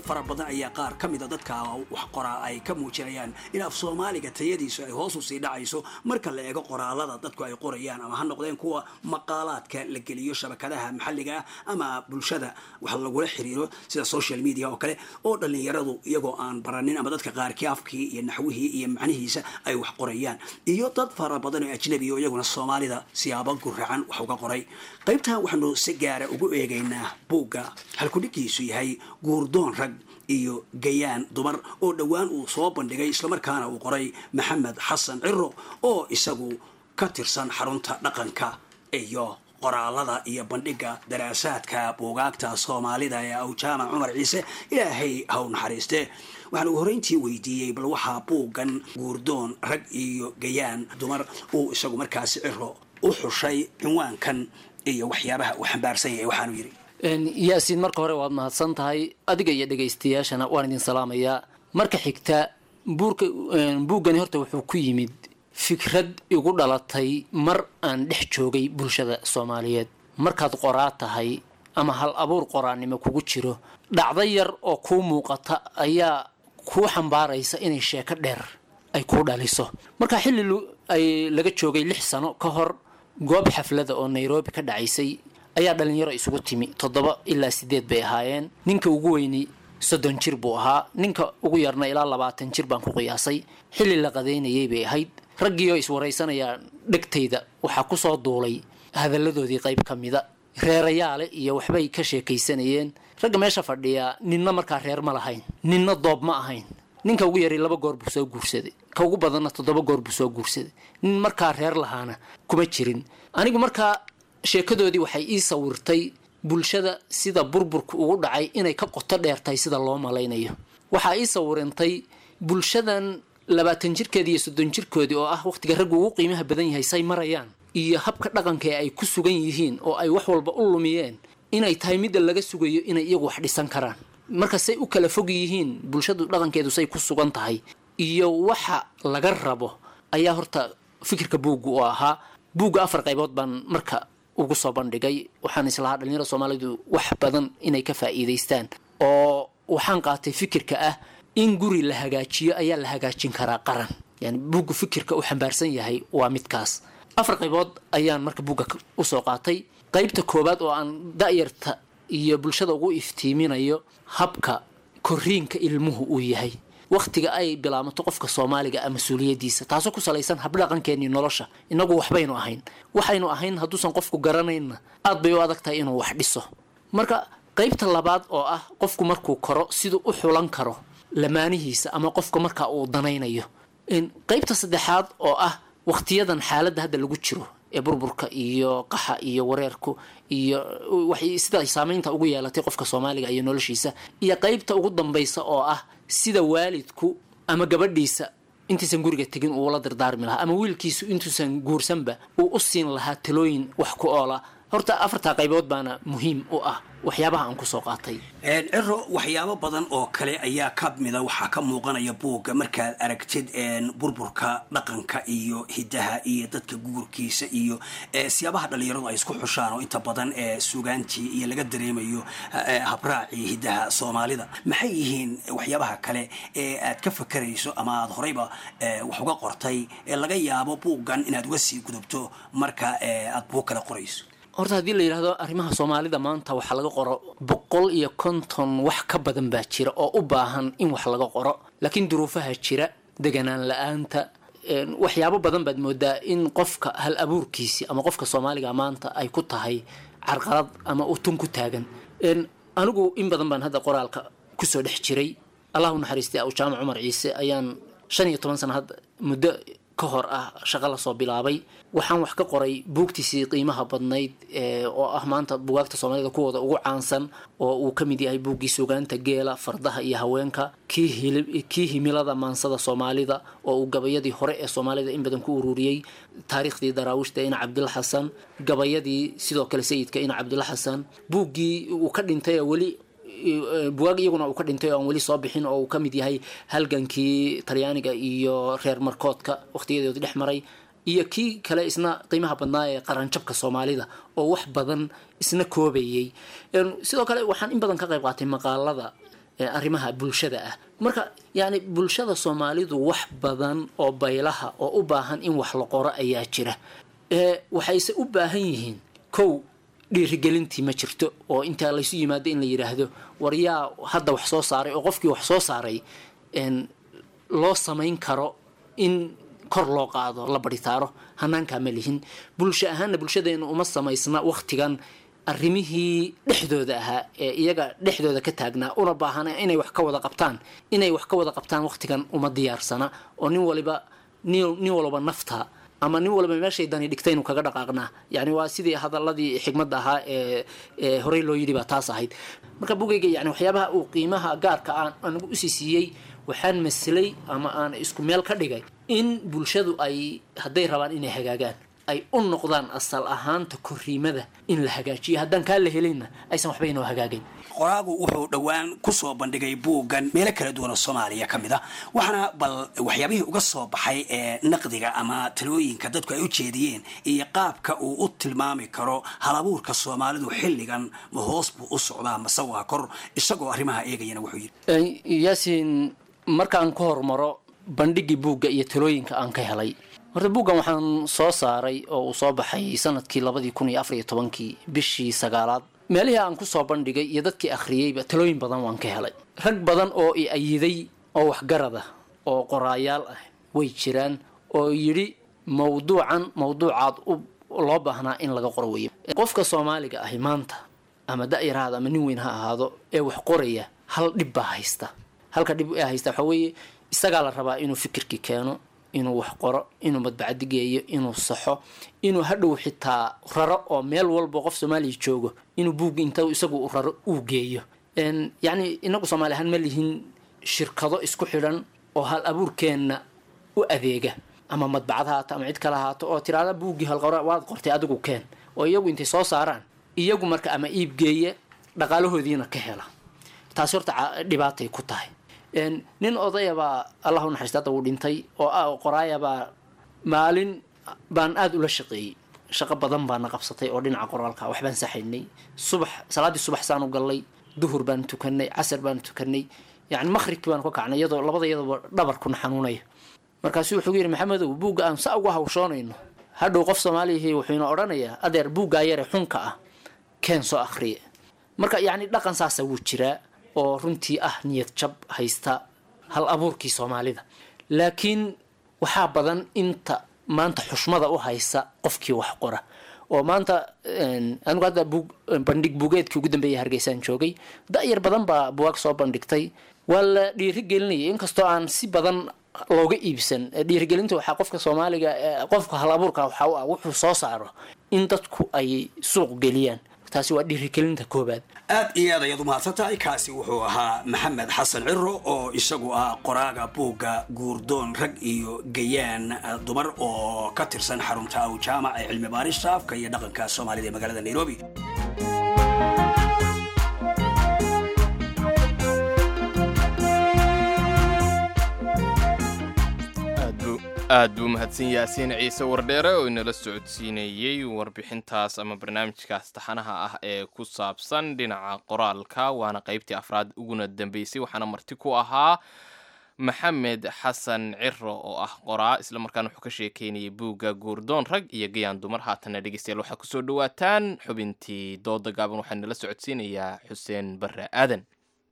fara badan ayaa qaar ka mida dadka wax qoraa ay ka muujinayaan in af soomaaliga tayadiisu ay hoos u sii dhacayso marka la eego qoraalada dadku ay qorayaan ama ha noqdeen kuwa maqaalaadka la geliyo shabakadaha maxalliga ah ama bulshada wax lagula xiriiro sida social media oo kale oo dhallinyaradu iyagoo aan baranin ama dadka qaarkii afkii iyo naxwihii iyo macnihiisa ay wax qorayaan iyo dad fara badan oo ajnabi oo iyaguna soomaalida siyaabo guracan wax uga qoray qaybtan waxaanu si gaara ugu eegaynaa buugga halkudhigiisu yahay guurdoon rag iyo gayaan dumar oo dhowaan uu soo bandhigay islamarkaana uu qoray maxamed xasan ciro oo isagu ka tirsan xarunta dhaqanka iyo qoraalada iyo bandhiga daraasaadka buugaagta soomaalida ee awjaamac cumar ciise ilaahay haw naxariiste waxaan ugu horreyntii weydiiyey bal waxaa buuggan guurdoon rag iyo gayaan dumar uu isagu markaasi ciro u xushay cinwaankan iyo waxyaabaha uu xambaarsan yahay waxaanu yidhi yaasiin marka hore waad mahadsan tahay adiga iyo dhegaystayaashana waan idin salaamayaa marka xigta buurka buuggani horta wuxuu ku yimid fikrad igu dhalatay mar aan dhex joogay bulshada soomaaliyeed markaad qoraa tahay ama hal abuur qoraannimo kugu jiro dhacdo yar oo kuu muuqata ayaa kuu xambaaraysa inay sheeko dheer ay kuu dhaliso marka xilli ay laga joogay lix sano ka hor goob xaflada oo nairobi ka dhacaysay ayaa dhalinyaro isugu timi toddoba ilaa sideed bay ahaayeen ninka ugu weyni soddon jir buu ahaa ninka ugu yarna ilaa labaatan jir baan ku qiyaasay xilli la qadaynayay bay ahayd raggii oo iswaraysanayaa dhegtayda waxaa kusoo duulay hadalladoodii qayb ka mida reerayaale iyo waxbay ka sheekaysanayeen ragga meesha fadhiyaa ninna markaa reer ma lahayn ninna doob ma ahayn ninka ugu yaray laba goor buu soo guursaday ka ugu badanna toddoba goor buu soo guursaday nin markaa reer lahaana kuma jirin anigu markaa sheekadoodii waxay ii sawirtay bulshada sida burburka ugu dhacay inay ka qoto dheertahay sida loo malaynayo waxaa ii sawirantay bulshadan labaatan jirkeedii iyo soddon jirkoodii oo ah wakhtiga raggu ugu qiimaha badan yahay say marayaan iyo habka dhaqanka ee ay ku sugan yihiin oo ay wax walba u lumiyeen inay tahay midda laga sugayo inay iyagu wax dhisan karaan marka say u kala fog yihiin bulshadu dhaqankeedu say ku sugan tahay iyo waxa laga rabo ayaa horta fikirka buugga u ahaa buugga afar qaybood baan marka ugu soo bandhigay waxaan islahaa dhalinyarada soomaalidu wax badan inay ka faa'iidaystaan oo waxaan qaatay fikirka ah in guri la hagaajiyo ayaa la hagaajin karaa qaran yani buuggu fikirka u xambaarsan yahay waa midkaas afar qaybood ayaan marka buugga usoo qaatay qaybta koowaad oo aan da'yarta iyo bulshada ugu iftiiminayo habka koriinka ilmuhu uu yahay wakhtiga ay bilaamato qofka soomaaliga ah mas-uuliyadiisa taasoo ku salaysan habdhaqankeennii nolosha inagu waxbaynu ahayn waxaynu ahayn hadduusan qofku garanaynna aad bay u adag tahay inuu wax dhiso marka qaybta labaad oo ah qofku markuu koro siduu u xulan karo lamaanihiisa ama qofka markaa uu danaynayo qaybta saddexaad oo ah wakhtiyadan xaaladda hadda lagu jiro ee burburka iyo qaxa iyo wareerku iyo waxay sida saamaynta ugu yeelatay qofka soomaaliga iyo noloshiisa iyo qaybta ugu dambaysa oo ah sida waalidku ama gabadhiisa intaysan guriga tegin uula dardaarmi lahaa ama wiilkiisu intuusan guursanba uu u siin lahaa talooyin wax ku oola horta afartaa qaybood baana muhiim u ah waxyaabaha aan kusoo qaatay ciro waxyaabo badan oo kale ayaa ka mida waxaa ka muuqanaya buugga markaad aragtid burburka dhaqanka iyo hidaha iyo dadka guurkiisa iyo siyaabaha dhalinyaradu ay isku xushaan oo inta badan ee sugaantii iyo laga dareemayo habraacii hidaha soomaalida maxay yihiin waxyaabaha kale ee aad ka fakarayso ama aad horeyba wax uga qortay ee laga yaabo buuggan inaad uga sii gudubto marka aad buug kale qorayso horta haddii la yidhahdo arrimaha soomaalida maanta waxaa laga qoro boqol iyo konton wax ka badan baa jira oo u baahan in wax laga qoro laakiin duruufaha jira deganaan la-aanta waxyaabo badan baad moodaa in qofka hal abuurkiisi ama qofka soomaaliga maanta ay ku tahay carqalad ama utun ku taagan anigu in badan baan hadda qoraalka kusoo dhex jiray allahu naxariistay aw jaamac cumar ciise ayaan shan iyo toban sana hadda muddo ka hor ah shaqo lasoo bilaabay waxaan wax ka qoray buugtiisii qiimaha badnayd oo ah maanta bugaagta soomaalida kuwooda ugu caansan oo uu ka mid yahay buuggii sugaanta geela fardaha iyo haweenka kii himilada maansada soomaalida oo uu gabayadii hore ee soomaalida in badan ku ururiyey taariikhdii daraawiishta ina cabdilla xasan gabayadii sidoo kale sayidka ina cabdilla xasan buuggii uu ka dhintay weli bugaag iyaguna uu ka dhintay oo aan weli soo bixin oo uu ka mid yahay halgankii talyaaniga iyo reer markoodka wakhtiyadoodi dhex maray iyo kii kale isna qiimaha badnaa ee qaranjabka soomaalida oo wax badan isna koobayey sidoo kale waxaan in badan ka qayb qaatay maqaalada arrimaha bulshada ah marka yacni bulshada soomaalidu wax badan oo baylaha oo u baahan in wax la qoro ayaa jira waxayse u baahan yihiin kow dhiirigelintii ma jirto oo intaa laysu yimaado in la yidhaahdo war yaa hadda wax soo saaray oo qofkii wax soo saaray loo samayn karo in kor loo qaado la baritaaro hanaankaa ma lihin bulsho ahaanna bulshadeenu uma samaysna waktigan arrimihii dhexdooda ahaa ee iyaga dhexdooda ka taagnaa una baahana inay wax ka wada qabtaan inay wax ka wada qabtaan waktigan uma diyaarsana oo nin waliba nin walba nafta ama nin walba meeshay dani dhigtay inuu kaga dhaqaaqnaa yani waa sidii hadaladii xigmadda ahaa ee ee horey loo yidhi baa taas ahayd marka bugayga yani waxyaabaha uu qiimaha gaarka aan anigu usii siiyey waxaan maslay ama aan isku meel ka dhigay in bulshadu ay hadday rabaan inay hagaagaan ay u noqdaan asal ahaanta koriimada in la hagaajiyo haddaan kaa la helinna aysan waxba inoo hagaagayn qoraagu wuxuu dhowaan kusoo bandhigay buuggan meelo kala duwan oo soomaaliya ka mid a waxaana bal waxyaabihii uga soo baxay ee naqdiga ama talooyinka dadku ay u jeediyeen iyo qaabka uu u tilmaami karo halabuurka soomaalidu xilligan ma hoos buu u socdaa mase waa kor isagoo arrimaha eegayana wuxuu yidhi yaasiin markaan ka hormaro bandhigii buugga iyo talooyinka aan ka helay horta buuggan waxaan soo saaray oo uu soo baxay sanadkii labadii kun iyo afar iyo tobankii bishii sagaalaad meelihii aan kusoo bandhigay iyo dadkii akhriyeyba talooyin badan waan ka helay rag badan oo i ayiday oo waxgarad ah oo qoraayaal ah way jiraan oo yidhi mawduucan mawduucaad loo baahnaa in laga qoro weeye qofka soomaaliga ahi maanta ama da-yarahaada ama nin weyn ha ahaado ee wax qoraya hal dhib baa haysta halka dhib ee haysta waxaa weeye isagaa la rabaa inuu fikirkii keeno inuu wax qoro inuu madbacadi geeyo inuu saxo inuu hadhow xitaa raro oo meel walba qof soomaaliya joogo inuu buug inta isagu raro uu geeyo yacni inagu soomaali ahaan ma lihin shirkado isku xidhan oo hal abuurkeenna u adeega ama madbacad haato ama cid kale haato oo tiraada buuggii halqora waad qortay adigu keen oo iyagu intay soo saaraan iyagu marka ama iib geeya dhaqaalahoodiina ka hela taasi horta dhibaatay ku tahay nin odayabaa allah u naxariista hadda uu dhintay oo ah qoraayabaa maalin baan aada ula shaqeeyey shaqo badan baana qabsatay oo dhinaca qoraalka waxbaan saxaynay subax salaaddii subax saanu gallay duhur baan tukanay casar baan tukanay yani maqhribkii baanu ka kacnay iyadoo labada iyadooba dhabarkuna xanuunaya markaasu wuxuu yidhi maxamedow buugga aan sa uga hawshoonayno hadhow qof soomaaliyahi wuxuuna odhanayaa adeer buuggaa yare xunka ah keen soo akhriya marka yacni dhaqan saasa wuu jiraa oo runtii ah niyad jab haysta hal abuurkii soomaalida laakiin waxaa badan inta maanta xushmada u haysa qofkii wax qora oo maanta anigu hadda buug bandhig buugeedkii ugu dambeeyay hargeysaan joogay da-yar badan baa buwaag soo bandhigtay waa la dhiirigelinayay inkastoo aan si badan looga iibsan dhiirigelinta waxaa qofka soomaaliga qofka hal abuurka waxaa u ah wuxuu soo saaro in dadku ay suuq geliyaan taasi waa dhiirigelinta koobaad aad iyo aad ayaad u mahadsan tahay kaasi wuxuu ahaa maxamed xasan ciro oo isagu ah qoraaga buugga guurdoon rag iyo gayaan dumar oo ka tirsan xarunta aw jaamac ee cilmi baarista afka iyo dhaqanka soomaalida ee magaalada nairobi aad buu mahadsan yaasiin ciise wardheere oo inala socodsiinayey warbixintaas ama barnaamijkaas taxanaha ah ee ku saabsan dhinaca qoraalka waana qaybtii afraad uguna dambeysay waxaana marti ku ahaa maxamed xasan ciro oo ah qoraa islamarkaana wuxuu ka sheekeynayay buugga guurdoon rag iyo gayaan dumar haatanna dhegeystayaal waxaa kusoo dhawaataan xubintii dooda gaaban waxaa nala socodsiinayaa xuseen barre aadan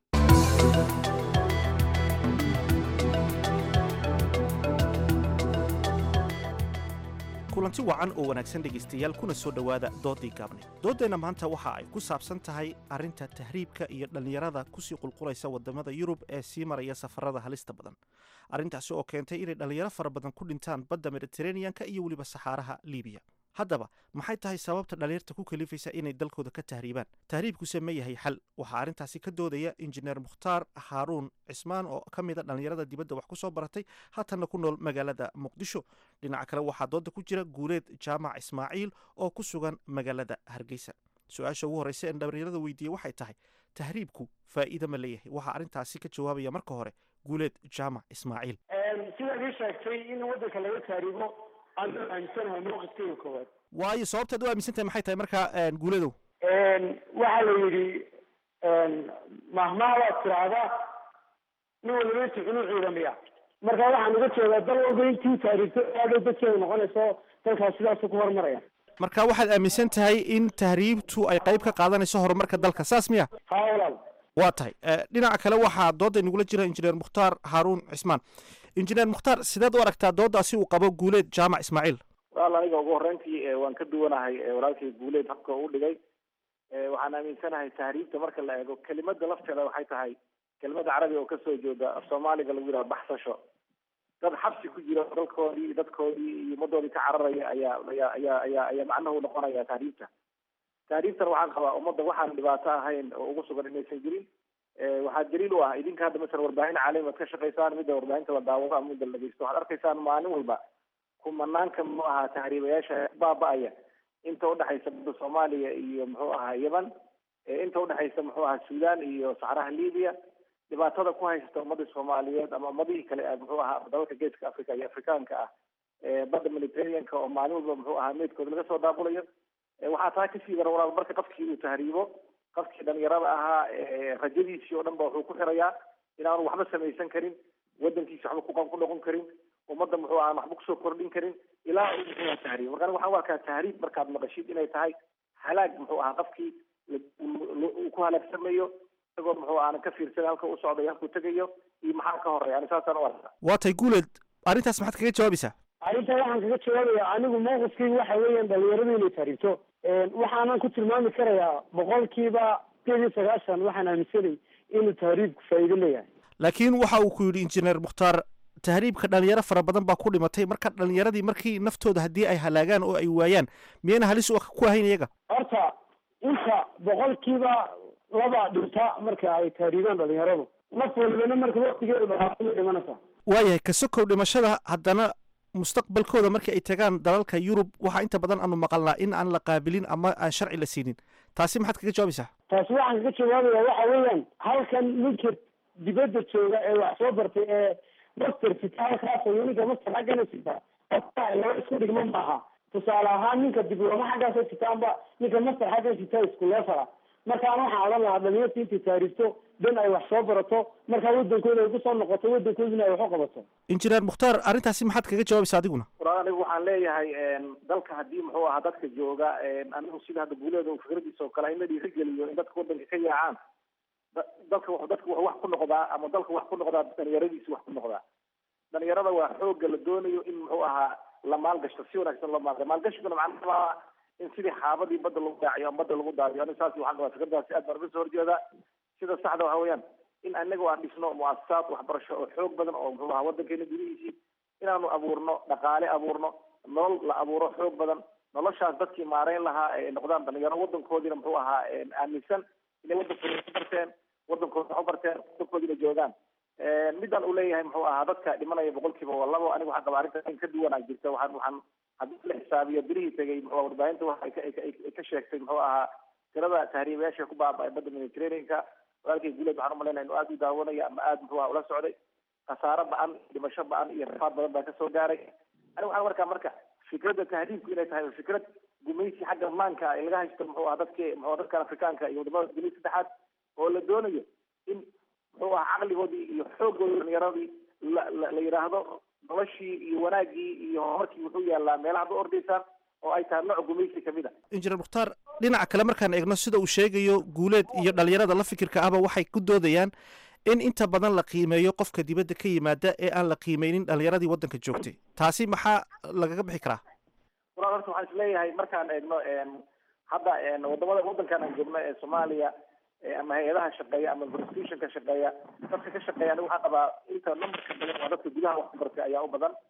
kulanti wacan oo wanaagsan dhegaystayaal kuna soo dhowaada doodii gaabneed dooddeenna maanta waxa ay ku saabsan tahay arrinta tahriibka iyo dhallinyarada kusii qulqulaysa waddamada yurub ee sii maraya safarada halista badan arrintaasi oo keentay inay dhallinyaro fara badan ku dhintaan badda mediteraneanka iyo weliba saxaaraha libiya haddaba maxay tahay sababta dhallinyarta ku kalifaysa inay dalkooda ka tahriibaan tahriibkuse ma yahay xal waxaa arrintaasi ka doodaya injineer mukhtaar haaruun cismaan oo ka mida dhallinyarada dibadda wax ku soo baratay haatanna ku nool magaalada muqdisho dhinaca kale waxaa dooda ku jira guuleed jaamac ismaaciil oo ku sugan magaalada hargeysa su-aasha ugu horreysa ee dhallinyarada weydiiyey waxay tahay tahriibku faa'iida ma leeyahay waxaa arrintaasi ka jawaabaya marka hore guuleed jaamac ismaaciil sidaad ii sheegtay in waddanka laga tahriibo aan aaminsanahay mowqifkeyga koowaad waayo sababtaad u aaminsan tahay maxay tahay markaa guuladow waxaa la yidhi mahmaha waad tiraahdaa nin waliba intu cunuu ciidamiya marka waxaan uga jeedaa dal walba intii taariigto aadhow dadkeeda noqonayso dalkaas sidaasu ku horumaraya marka waxaad aaminsan tahay in tahriibtu ay qayb ka qaadanayso horumarka dalka saas miya haa walaal waa tahay dhinaca kale waxaa dooda inagula jira injineer mukhtaar haaruun cismaan injineer mukhtaar sideed u aragtaa doodaasi uu qabo guuleed jaamac ismaaciil walaal aniga ugu horreyntii waan ka duwanahay walaalkay guuleed habka uu dhigay waxaan aaminsanahay tahriibta marka la eego kelimada lafteeda waxay tahay kelimada carabiga oo kasoo jeeda af soomaaliga lagu yidhaha baxsasho dad xabsi ku jira dalkoodii iyo dadkoodii iyo ummadoodii ka cararaya ayaa ayaa ayaa ayaa ayaa macnuhu noqonaya tahriibta tahriibtana waxaan qabaa ummadda waxaan dhibaato ahayn oo ugu sugan inaysan jirin waxaa daliil u ah idinka hadda masalan warbaahin caalami ad ka shaqaysaan midda warbaahinta la daawado ama midda la dhegeysto waxaad arkaysaan maalin walba kumanaanka muxuu ahaa tahriibayaasha baaba-aya inta udhexaysa badda soomaaliya iyo muxuu ahaa yemen inta udhexaysa muxuu ahaa sudan iyo saxraha libiya dhibaatada ku haysata ummadii soomaaliyeed ama ummadihii kale muxuu ahaa dalalka geeska africa iyo afrikaanka ah badda mediterraneanka oo maalin walba muxuu ahaa meydkooda laga soo daabulayo waxaa taa kasii dara walaal marka qofkii uu tahriibo qofkii dhalinyarada ahaa rajadiisii oo dhan ba wuxuu ku xirayaa inaanu waxba samaysan karin wadankiisa waxba ku ku noqon karin ummadda muxuu ahaa waxba kusoo kordhin karin ilaa uu muxuu ahaa tahriib marka waxaan u arkaa tahriib markaad maqashid inay tahay halaag muxuu ahaa qofkii uu ku halaagsamayo isagoo muxuu aanan ka fiirsan halka u socday halkuu tegayo iyo maxaa ka horeya ani saasaan u arkaa waa tay guuleed arrintaas maxaad kaga jawaabaysaa arrinta waxaan kaga jawaabaya anigu mawqifkaygu waxa weeyaan dhalinyaradu inay tahriibto waxaanan ku tilmaami karayaa boqolkiiba sideed iyo sagaashan waxaan aaminsanay inuu tahriibku faa'iido leeyahay laakiin waxa uu ku yidhi injineer mukhtaar tahriibka dhalinyaro fara badan baa ku dhimatay marka dhalinyaradii markii naftooda haddii ay halaagaan oo ay waayaan miyayna halis ku ahayn iyaga horta inta boqolkiiba laba dhinta marka ay tahriibaan dhalinyaradu naf walibana marka waktigeedu dhaqaato ma dhimanaysa waayahay ka sokow dhimashada haddana mustaqbalkooda markii ay tagaan dalalka yurub waxaa inta badan aanu maqalnaa in aan la qaabilin ama aan sharci la siinin taasi maxaad kaga jawaabaysaa taasi waxaan kaga jawaabaya waxa weeyaan halkan ninka dibadda jooga ee wax soo bartay ee master sita halkaas iyo ninka master xaggana sita laba isku dhigma maaha tusaale ahaan ninka diblooma xaggaasa sitaanba ninka master xaggan sita isku leefala markaan waxaan odhan lahaa dhalinyarta intay taariifto dan ay wax soo barato markaa wadankooda ay kusoo noqoto wadankoodina ay wax u qabato injineer mukhtaar arrintaasi maxaad kaga jawaabaysaa adiguna walaal anigu waxaan leeyahay dalka haddii muxuu ahaa dadka jooga anigu sida hadda guuleeda fikradiisa oo kale in la dhiirigeliyo in dadka wadanka ka yaacaan dalka dadka wax ku noqdaa ama dalka wax ku noqdaa dhalinyaradiisa wax ku noqdaa dhalinyarada waa xooga la doonayo in muxuu ahaa la maalgashto si wanaagsan loo maalga maalgashiguna macnaha in sidii xaabadii badda lagu daaciyo ama badda lagu daadiyo ani saas waxaan qabaa fikradaasi aad baan uga soo horjeedaa sida saxda waxa weeyaan in anagu aan dhisno muasasaad waxbarasho oo xoog badan oo muxuu ahaa wadankeena gudihiisii inaanu abuurno dhaqaale abuurno nolol la abuuro xoog badan noloshaas dadkii maareyn lahaa ay noqdaan dhalinyaro wadankoodiina muxuu ahaa aaminsan inay wadankooda ku barteen wadankooda wax u barteen wadankoodina joogaan midaan uu leeyahay muxuu ahaa dadka dhimanaya boqolkiiba waa labo anigu waxaan qabaa arrinta in ka duwanaa jirta waxaan waxaan haddii la xisaabiyo birihii tegay muxuu warbaahinta waxa ay ka sheegtay muxuu ahaa tirada tahriibayaasha ku baaba'ay badda mediterraneanka walaalkay guuleed waxaan umalaynaya inuu aada u daawanaya ama aada muxuu ahaa ula socday khasaaro ba-an dhimasho ba-an iyo rafaad badan baa kasoo gaaray anigu waxaan markaa marka fikradda tahriibku inay tahay fikrad gumaysi xagga maanka ay laga haysto muxuu ahaa dadki muxuu dadkan afrikaanka iyo wadamada dunida saddexaad oo la doonayo in muxuu ahaa caqligoodii iyo xooggoodii dhalinyaradii la la la yidhaahdo noloshii iyo wanaaggii iyo horumarkii wuxuu yaalaa meelaha ba ordaysaan oo ay tahay nooc gumaysi kamid a injineer mukhtaar dhinaca kale markaan eegno sida uu sheegayo guuleed iyo dhalinyarada la fikirka ahba waxay ku doodayaan in inta badan la qiimeeyo qofka dibadda ka yimaada ee aan la qiimeynin dhalinyaradii waddanka joogtay taasi maxaa lagaga bixi karaa walaal horta waxaan isleeyahay markaan eegno hadda wadamada waddankan aan joogno ee soomaaliya ama hay-adaha shaqeeya ama constitutionka shaqeeya dadka ka shaqeeya anigu waxaan qabaa inta numberka badan waa dadka gudaha wax ku bartay ayaa u badan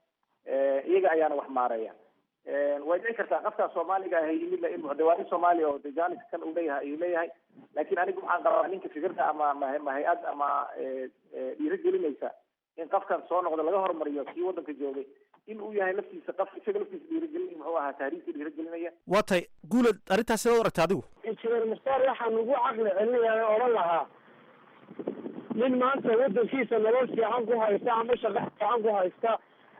iyaga ayaana wax maareeya way dhici kartaa qofkaa soomaaliga ah yimid in muxdawaani soomaaliya oo dejanis kan uu leeyahay ayuu leeyahay laakiin anigu waxaan qabaa ninka fikirka ama ma hay-ad ama dhiirigelinaysa in qofkan soo noqda laga hormariyo kii waddanka joogay in uu yahay laftiisa qof isaga laftiisa dhiirigelin muxuu ahaa taariikhta dhiirigelinaya waa tahay guuled arrintaas sidaad u aragta adigu injineer mukhtaar waxaan ugu caqli celinayaa oo odhan lahaa nin maanta waddankiisa nolol fiican ku haysta ama shaqo fiican ku haysta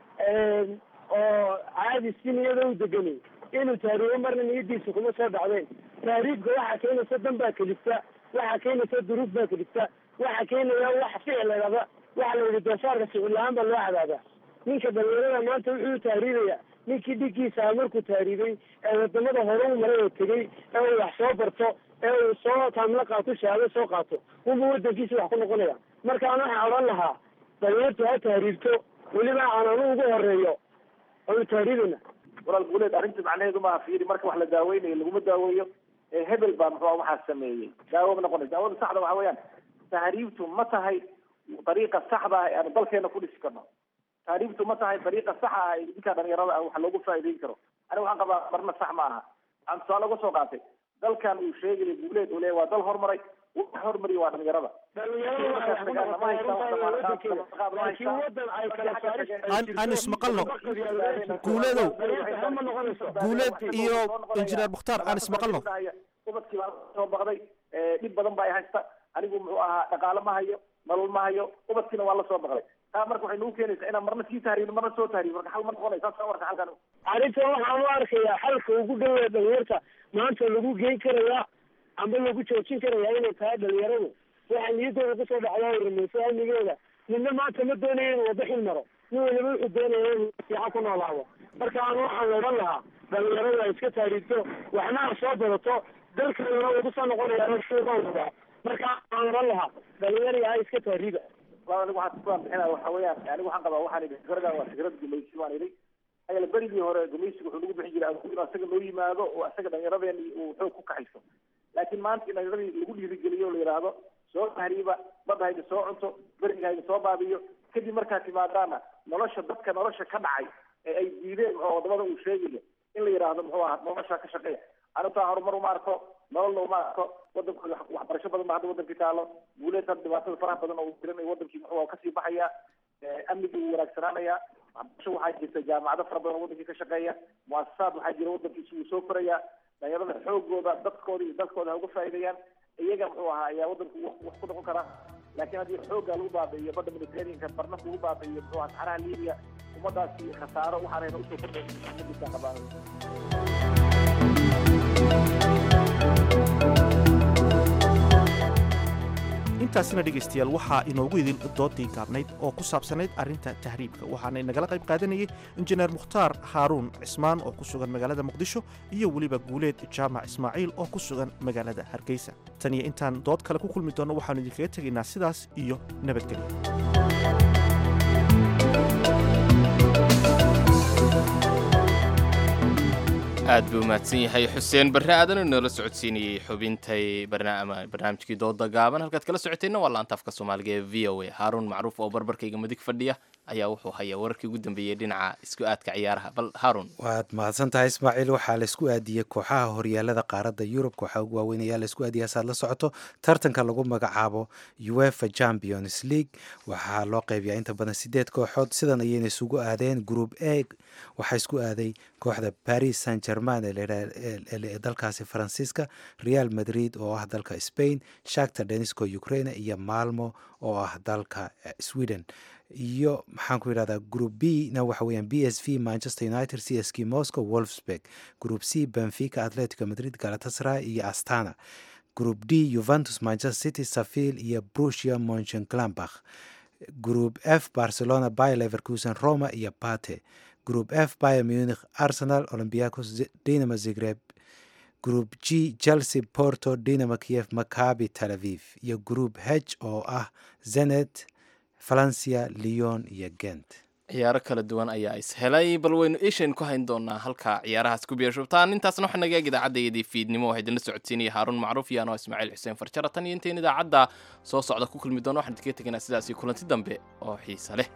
oo caadi si niyada u deganay inuu tahriibo marna niyadiisa kuma soo dhacdeen tahriibka waxaa keenaysa dan baa kelifta waxaa keenaysa duruuf baa ka dhigta waxaa keenaya wax ficil laydhahda waxa la yidhi doofaarka ficil la-aan baa loo cadaabaa ninka dhalinyarada maanta wuxuu tahriibaya ninkii dhiggiisa ah markuu tahriibay ee wadamada hore u maray oo tegey ee uu wax soo barto ee uu soo taamlo qaato shahaado soo qaato unba wadankiisa wax ku noqonaya markaan waxaan odhan lahaa dhalinyartu ha tahriibto weliba aan anu ugu horeeyo oonu tahriibana walaal guuleed arrinta macnaheedu maaha fiiri marka wax la daaweynayo laguma daaweeyo ee hebel baa muxuu waxaa sameeyey daawo ma noqonaysa daawada saxda waxa weeyaan tahriibtu ma tahay dariiqa saxda ah ee aanu dalkeena ku dhisi karno tahriibtu ma tahay dariiqa saxa ah ee ninka dhalinyarada ah wax loogu faa'iideyn karo aniga waxaan qabaa marna sax ma aha waxaan tusaale uga soo qaatay dalkan uu sheegaya guuleed uu leeyahy waa dal hormaray wax hormariya waa dhalinyarada aan ismaqalno guuleedow guuleed iyo injineer mukhtaar aan ismaqalno ubadkii baa soo baqday dhib badan baa ay haysta anigu muxuu ahaa dhaqaale ma hayo nolol ma hayo ubadkiina waa la soo baqday taa marka waxay nagu keenaysaa inaan marna sii tahriibno marna soo tahriibno marka xal ma noqonaysa saas warka halkan arrintan waxaan u arkayaa xalka ugu dhawee dhalinyarta maanta lagu geyn karayaa amba lagu joojin karayaa inay tahay dhalinyaradu waxaa niyadooda kusoo dhacdaa rumayso amnigeeda midna maanta ma doonayo inuu wada xil maro nin waliba wuxuu doonaya inuu fiican ku noolaado marka aan waxaan la odhan lahaa dhalinyaradu ay iska taariigto waxna ha soo badato dalkeeduna wuu kusoo noqonaya shuuqa wadaa marka aan odhan lahaa dhalinyari ha iska taariiga anigu waxaan ku bixinaa waxa weeyaan anigu waxaan qabaa waxaan idhi fikradan waa fikrad gumaysi baan idhi ayala berigii hore gumaysiga wuxuu nagu bixin jiray inuu asaga noo yimaado oo asaga dhallinyaradeeni uu xoog ku kaxayso laakiin maanta in dhallinyaradii lagu dhiirigeliyo o la yidhaahdo soo tahriiba badda haydi soo cunto beriga haydi soo baabiyo kadib markaad timaadaana nolosha dadka nolosha ka dhacay ee ay diideen oo wadamada uu sheegayo in la yidhaahdo muxuu ahaa nolosha ka shaqeeya arintaa horumar uma arko nololna uma arko wadankooda waxbarasho badan ba hadda wadankii taalo guuleed hadda dhibaatada faraha badan oo uu jiran wadankii muxuu kasii baxaya amnigii wuu wanaagsanaanaya waxbarasho waxaa jirta jaamacado fara badan oo wadankii ka shaqeeya muasasaad waxaa jira wadankiisi wuu soo koraya dhalinyarada xoogooda dadkooda iyo dalkooda ha uga faa'iideeyaan iyaga muxuu ahaa ayaa wadanku wax ku noqon karaa laakiin haddii xoogga lagu baabi'iyo badda mediterraneanka barna lagu baabi'iyo muxuu ahaa saxaraha libiya ummadaasi khasaaro waxaanayna usoo kordhaysa qabaan intaasina dhegaystayaal waxaa inoogu idin doodii gaabnayd oo ku saabsanayd arrinta tahriibka waxaana inagala qayb qaadanayay injineer mukhtaar haaruun cismaan oo ku sugan magaalada muqdisho iyo weliba guuleed jaamac ismaaciil oo ku sugan magaalada hargeysa tan iyo intaan dood kale ku kulmi doonno waxaannu idinkaga tegaynaa sidaas iyo nabadgelyo aad buu mahadsan yahay xuseen barre aadan noola socodsiinayey xubintay barnaamijkii dooda gaaban halkaad kala socoteenna waa laanta afka soomaaliga ee v o a haaruun macruuf oo barbarkayga midig fadhiya ayaa wuxuu hayaa wararkii ugu dambeeyey dhinaca isku aadka ciyaaraha bal haaruun waad mahadsan tahay ismaaciil waxaa laisku aadiyey kooxaha horyaalada qaaradda yurub kooxaha ugu waaweyn ayaa laisku aadiyay hasaad la socoto tartanka lagu magacaabo uefa champions league waxaa loo qeybiyaa inta badan sideed kooxood sidan ayayna isugu aadeen group a waxaa isku aaday kooxda paris saint german ee dalkaasi faransiiska real madrid oo ah dalka spain shakta denisco ukraine iyo malmo oo ah dalka sweden iyo maxaan ku yidhahdaa group b na waxa weeyaan b s v manchester united c s k moscow wolfsburg group c benfica atletico madrid galatasaray iyo astana group d juventus manchester city saville iyo brusia monchengladbach group f barcelona by leverkusen roma iyo bate group f Bayern Munich, Arsenal, Olympiacos, Dinamo Zagreb. Group G Chelsea, Porto, Dinamo Kiev, Maccabi Tel Aviv. Iyo Group H oo ah Zenit, Valencia, Lyon iyo Gent. ciyaaro kala duwan ayaa ishelay bal waynu ishaynu ku hayn doonaa halka ciyaarahaas ku biirshubtaan intaasna waxaa naga eeg idaacaddaydii fiidnimo waxaa idinla socodsiinaya haaruun macruuf iyo anoo ismaaciil xuseen farjara tan iyo intayn idaacadda soo socda ku kulmi doono waxaan idinkaga tegaynaa sidaasi kulanti dambe oo xiisa leh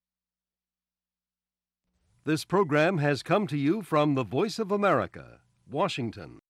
This program has come to you from the Voice of America, Washington.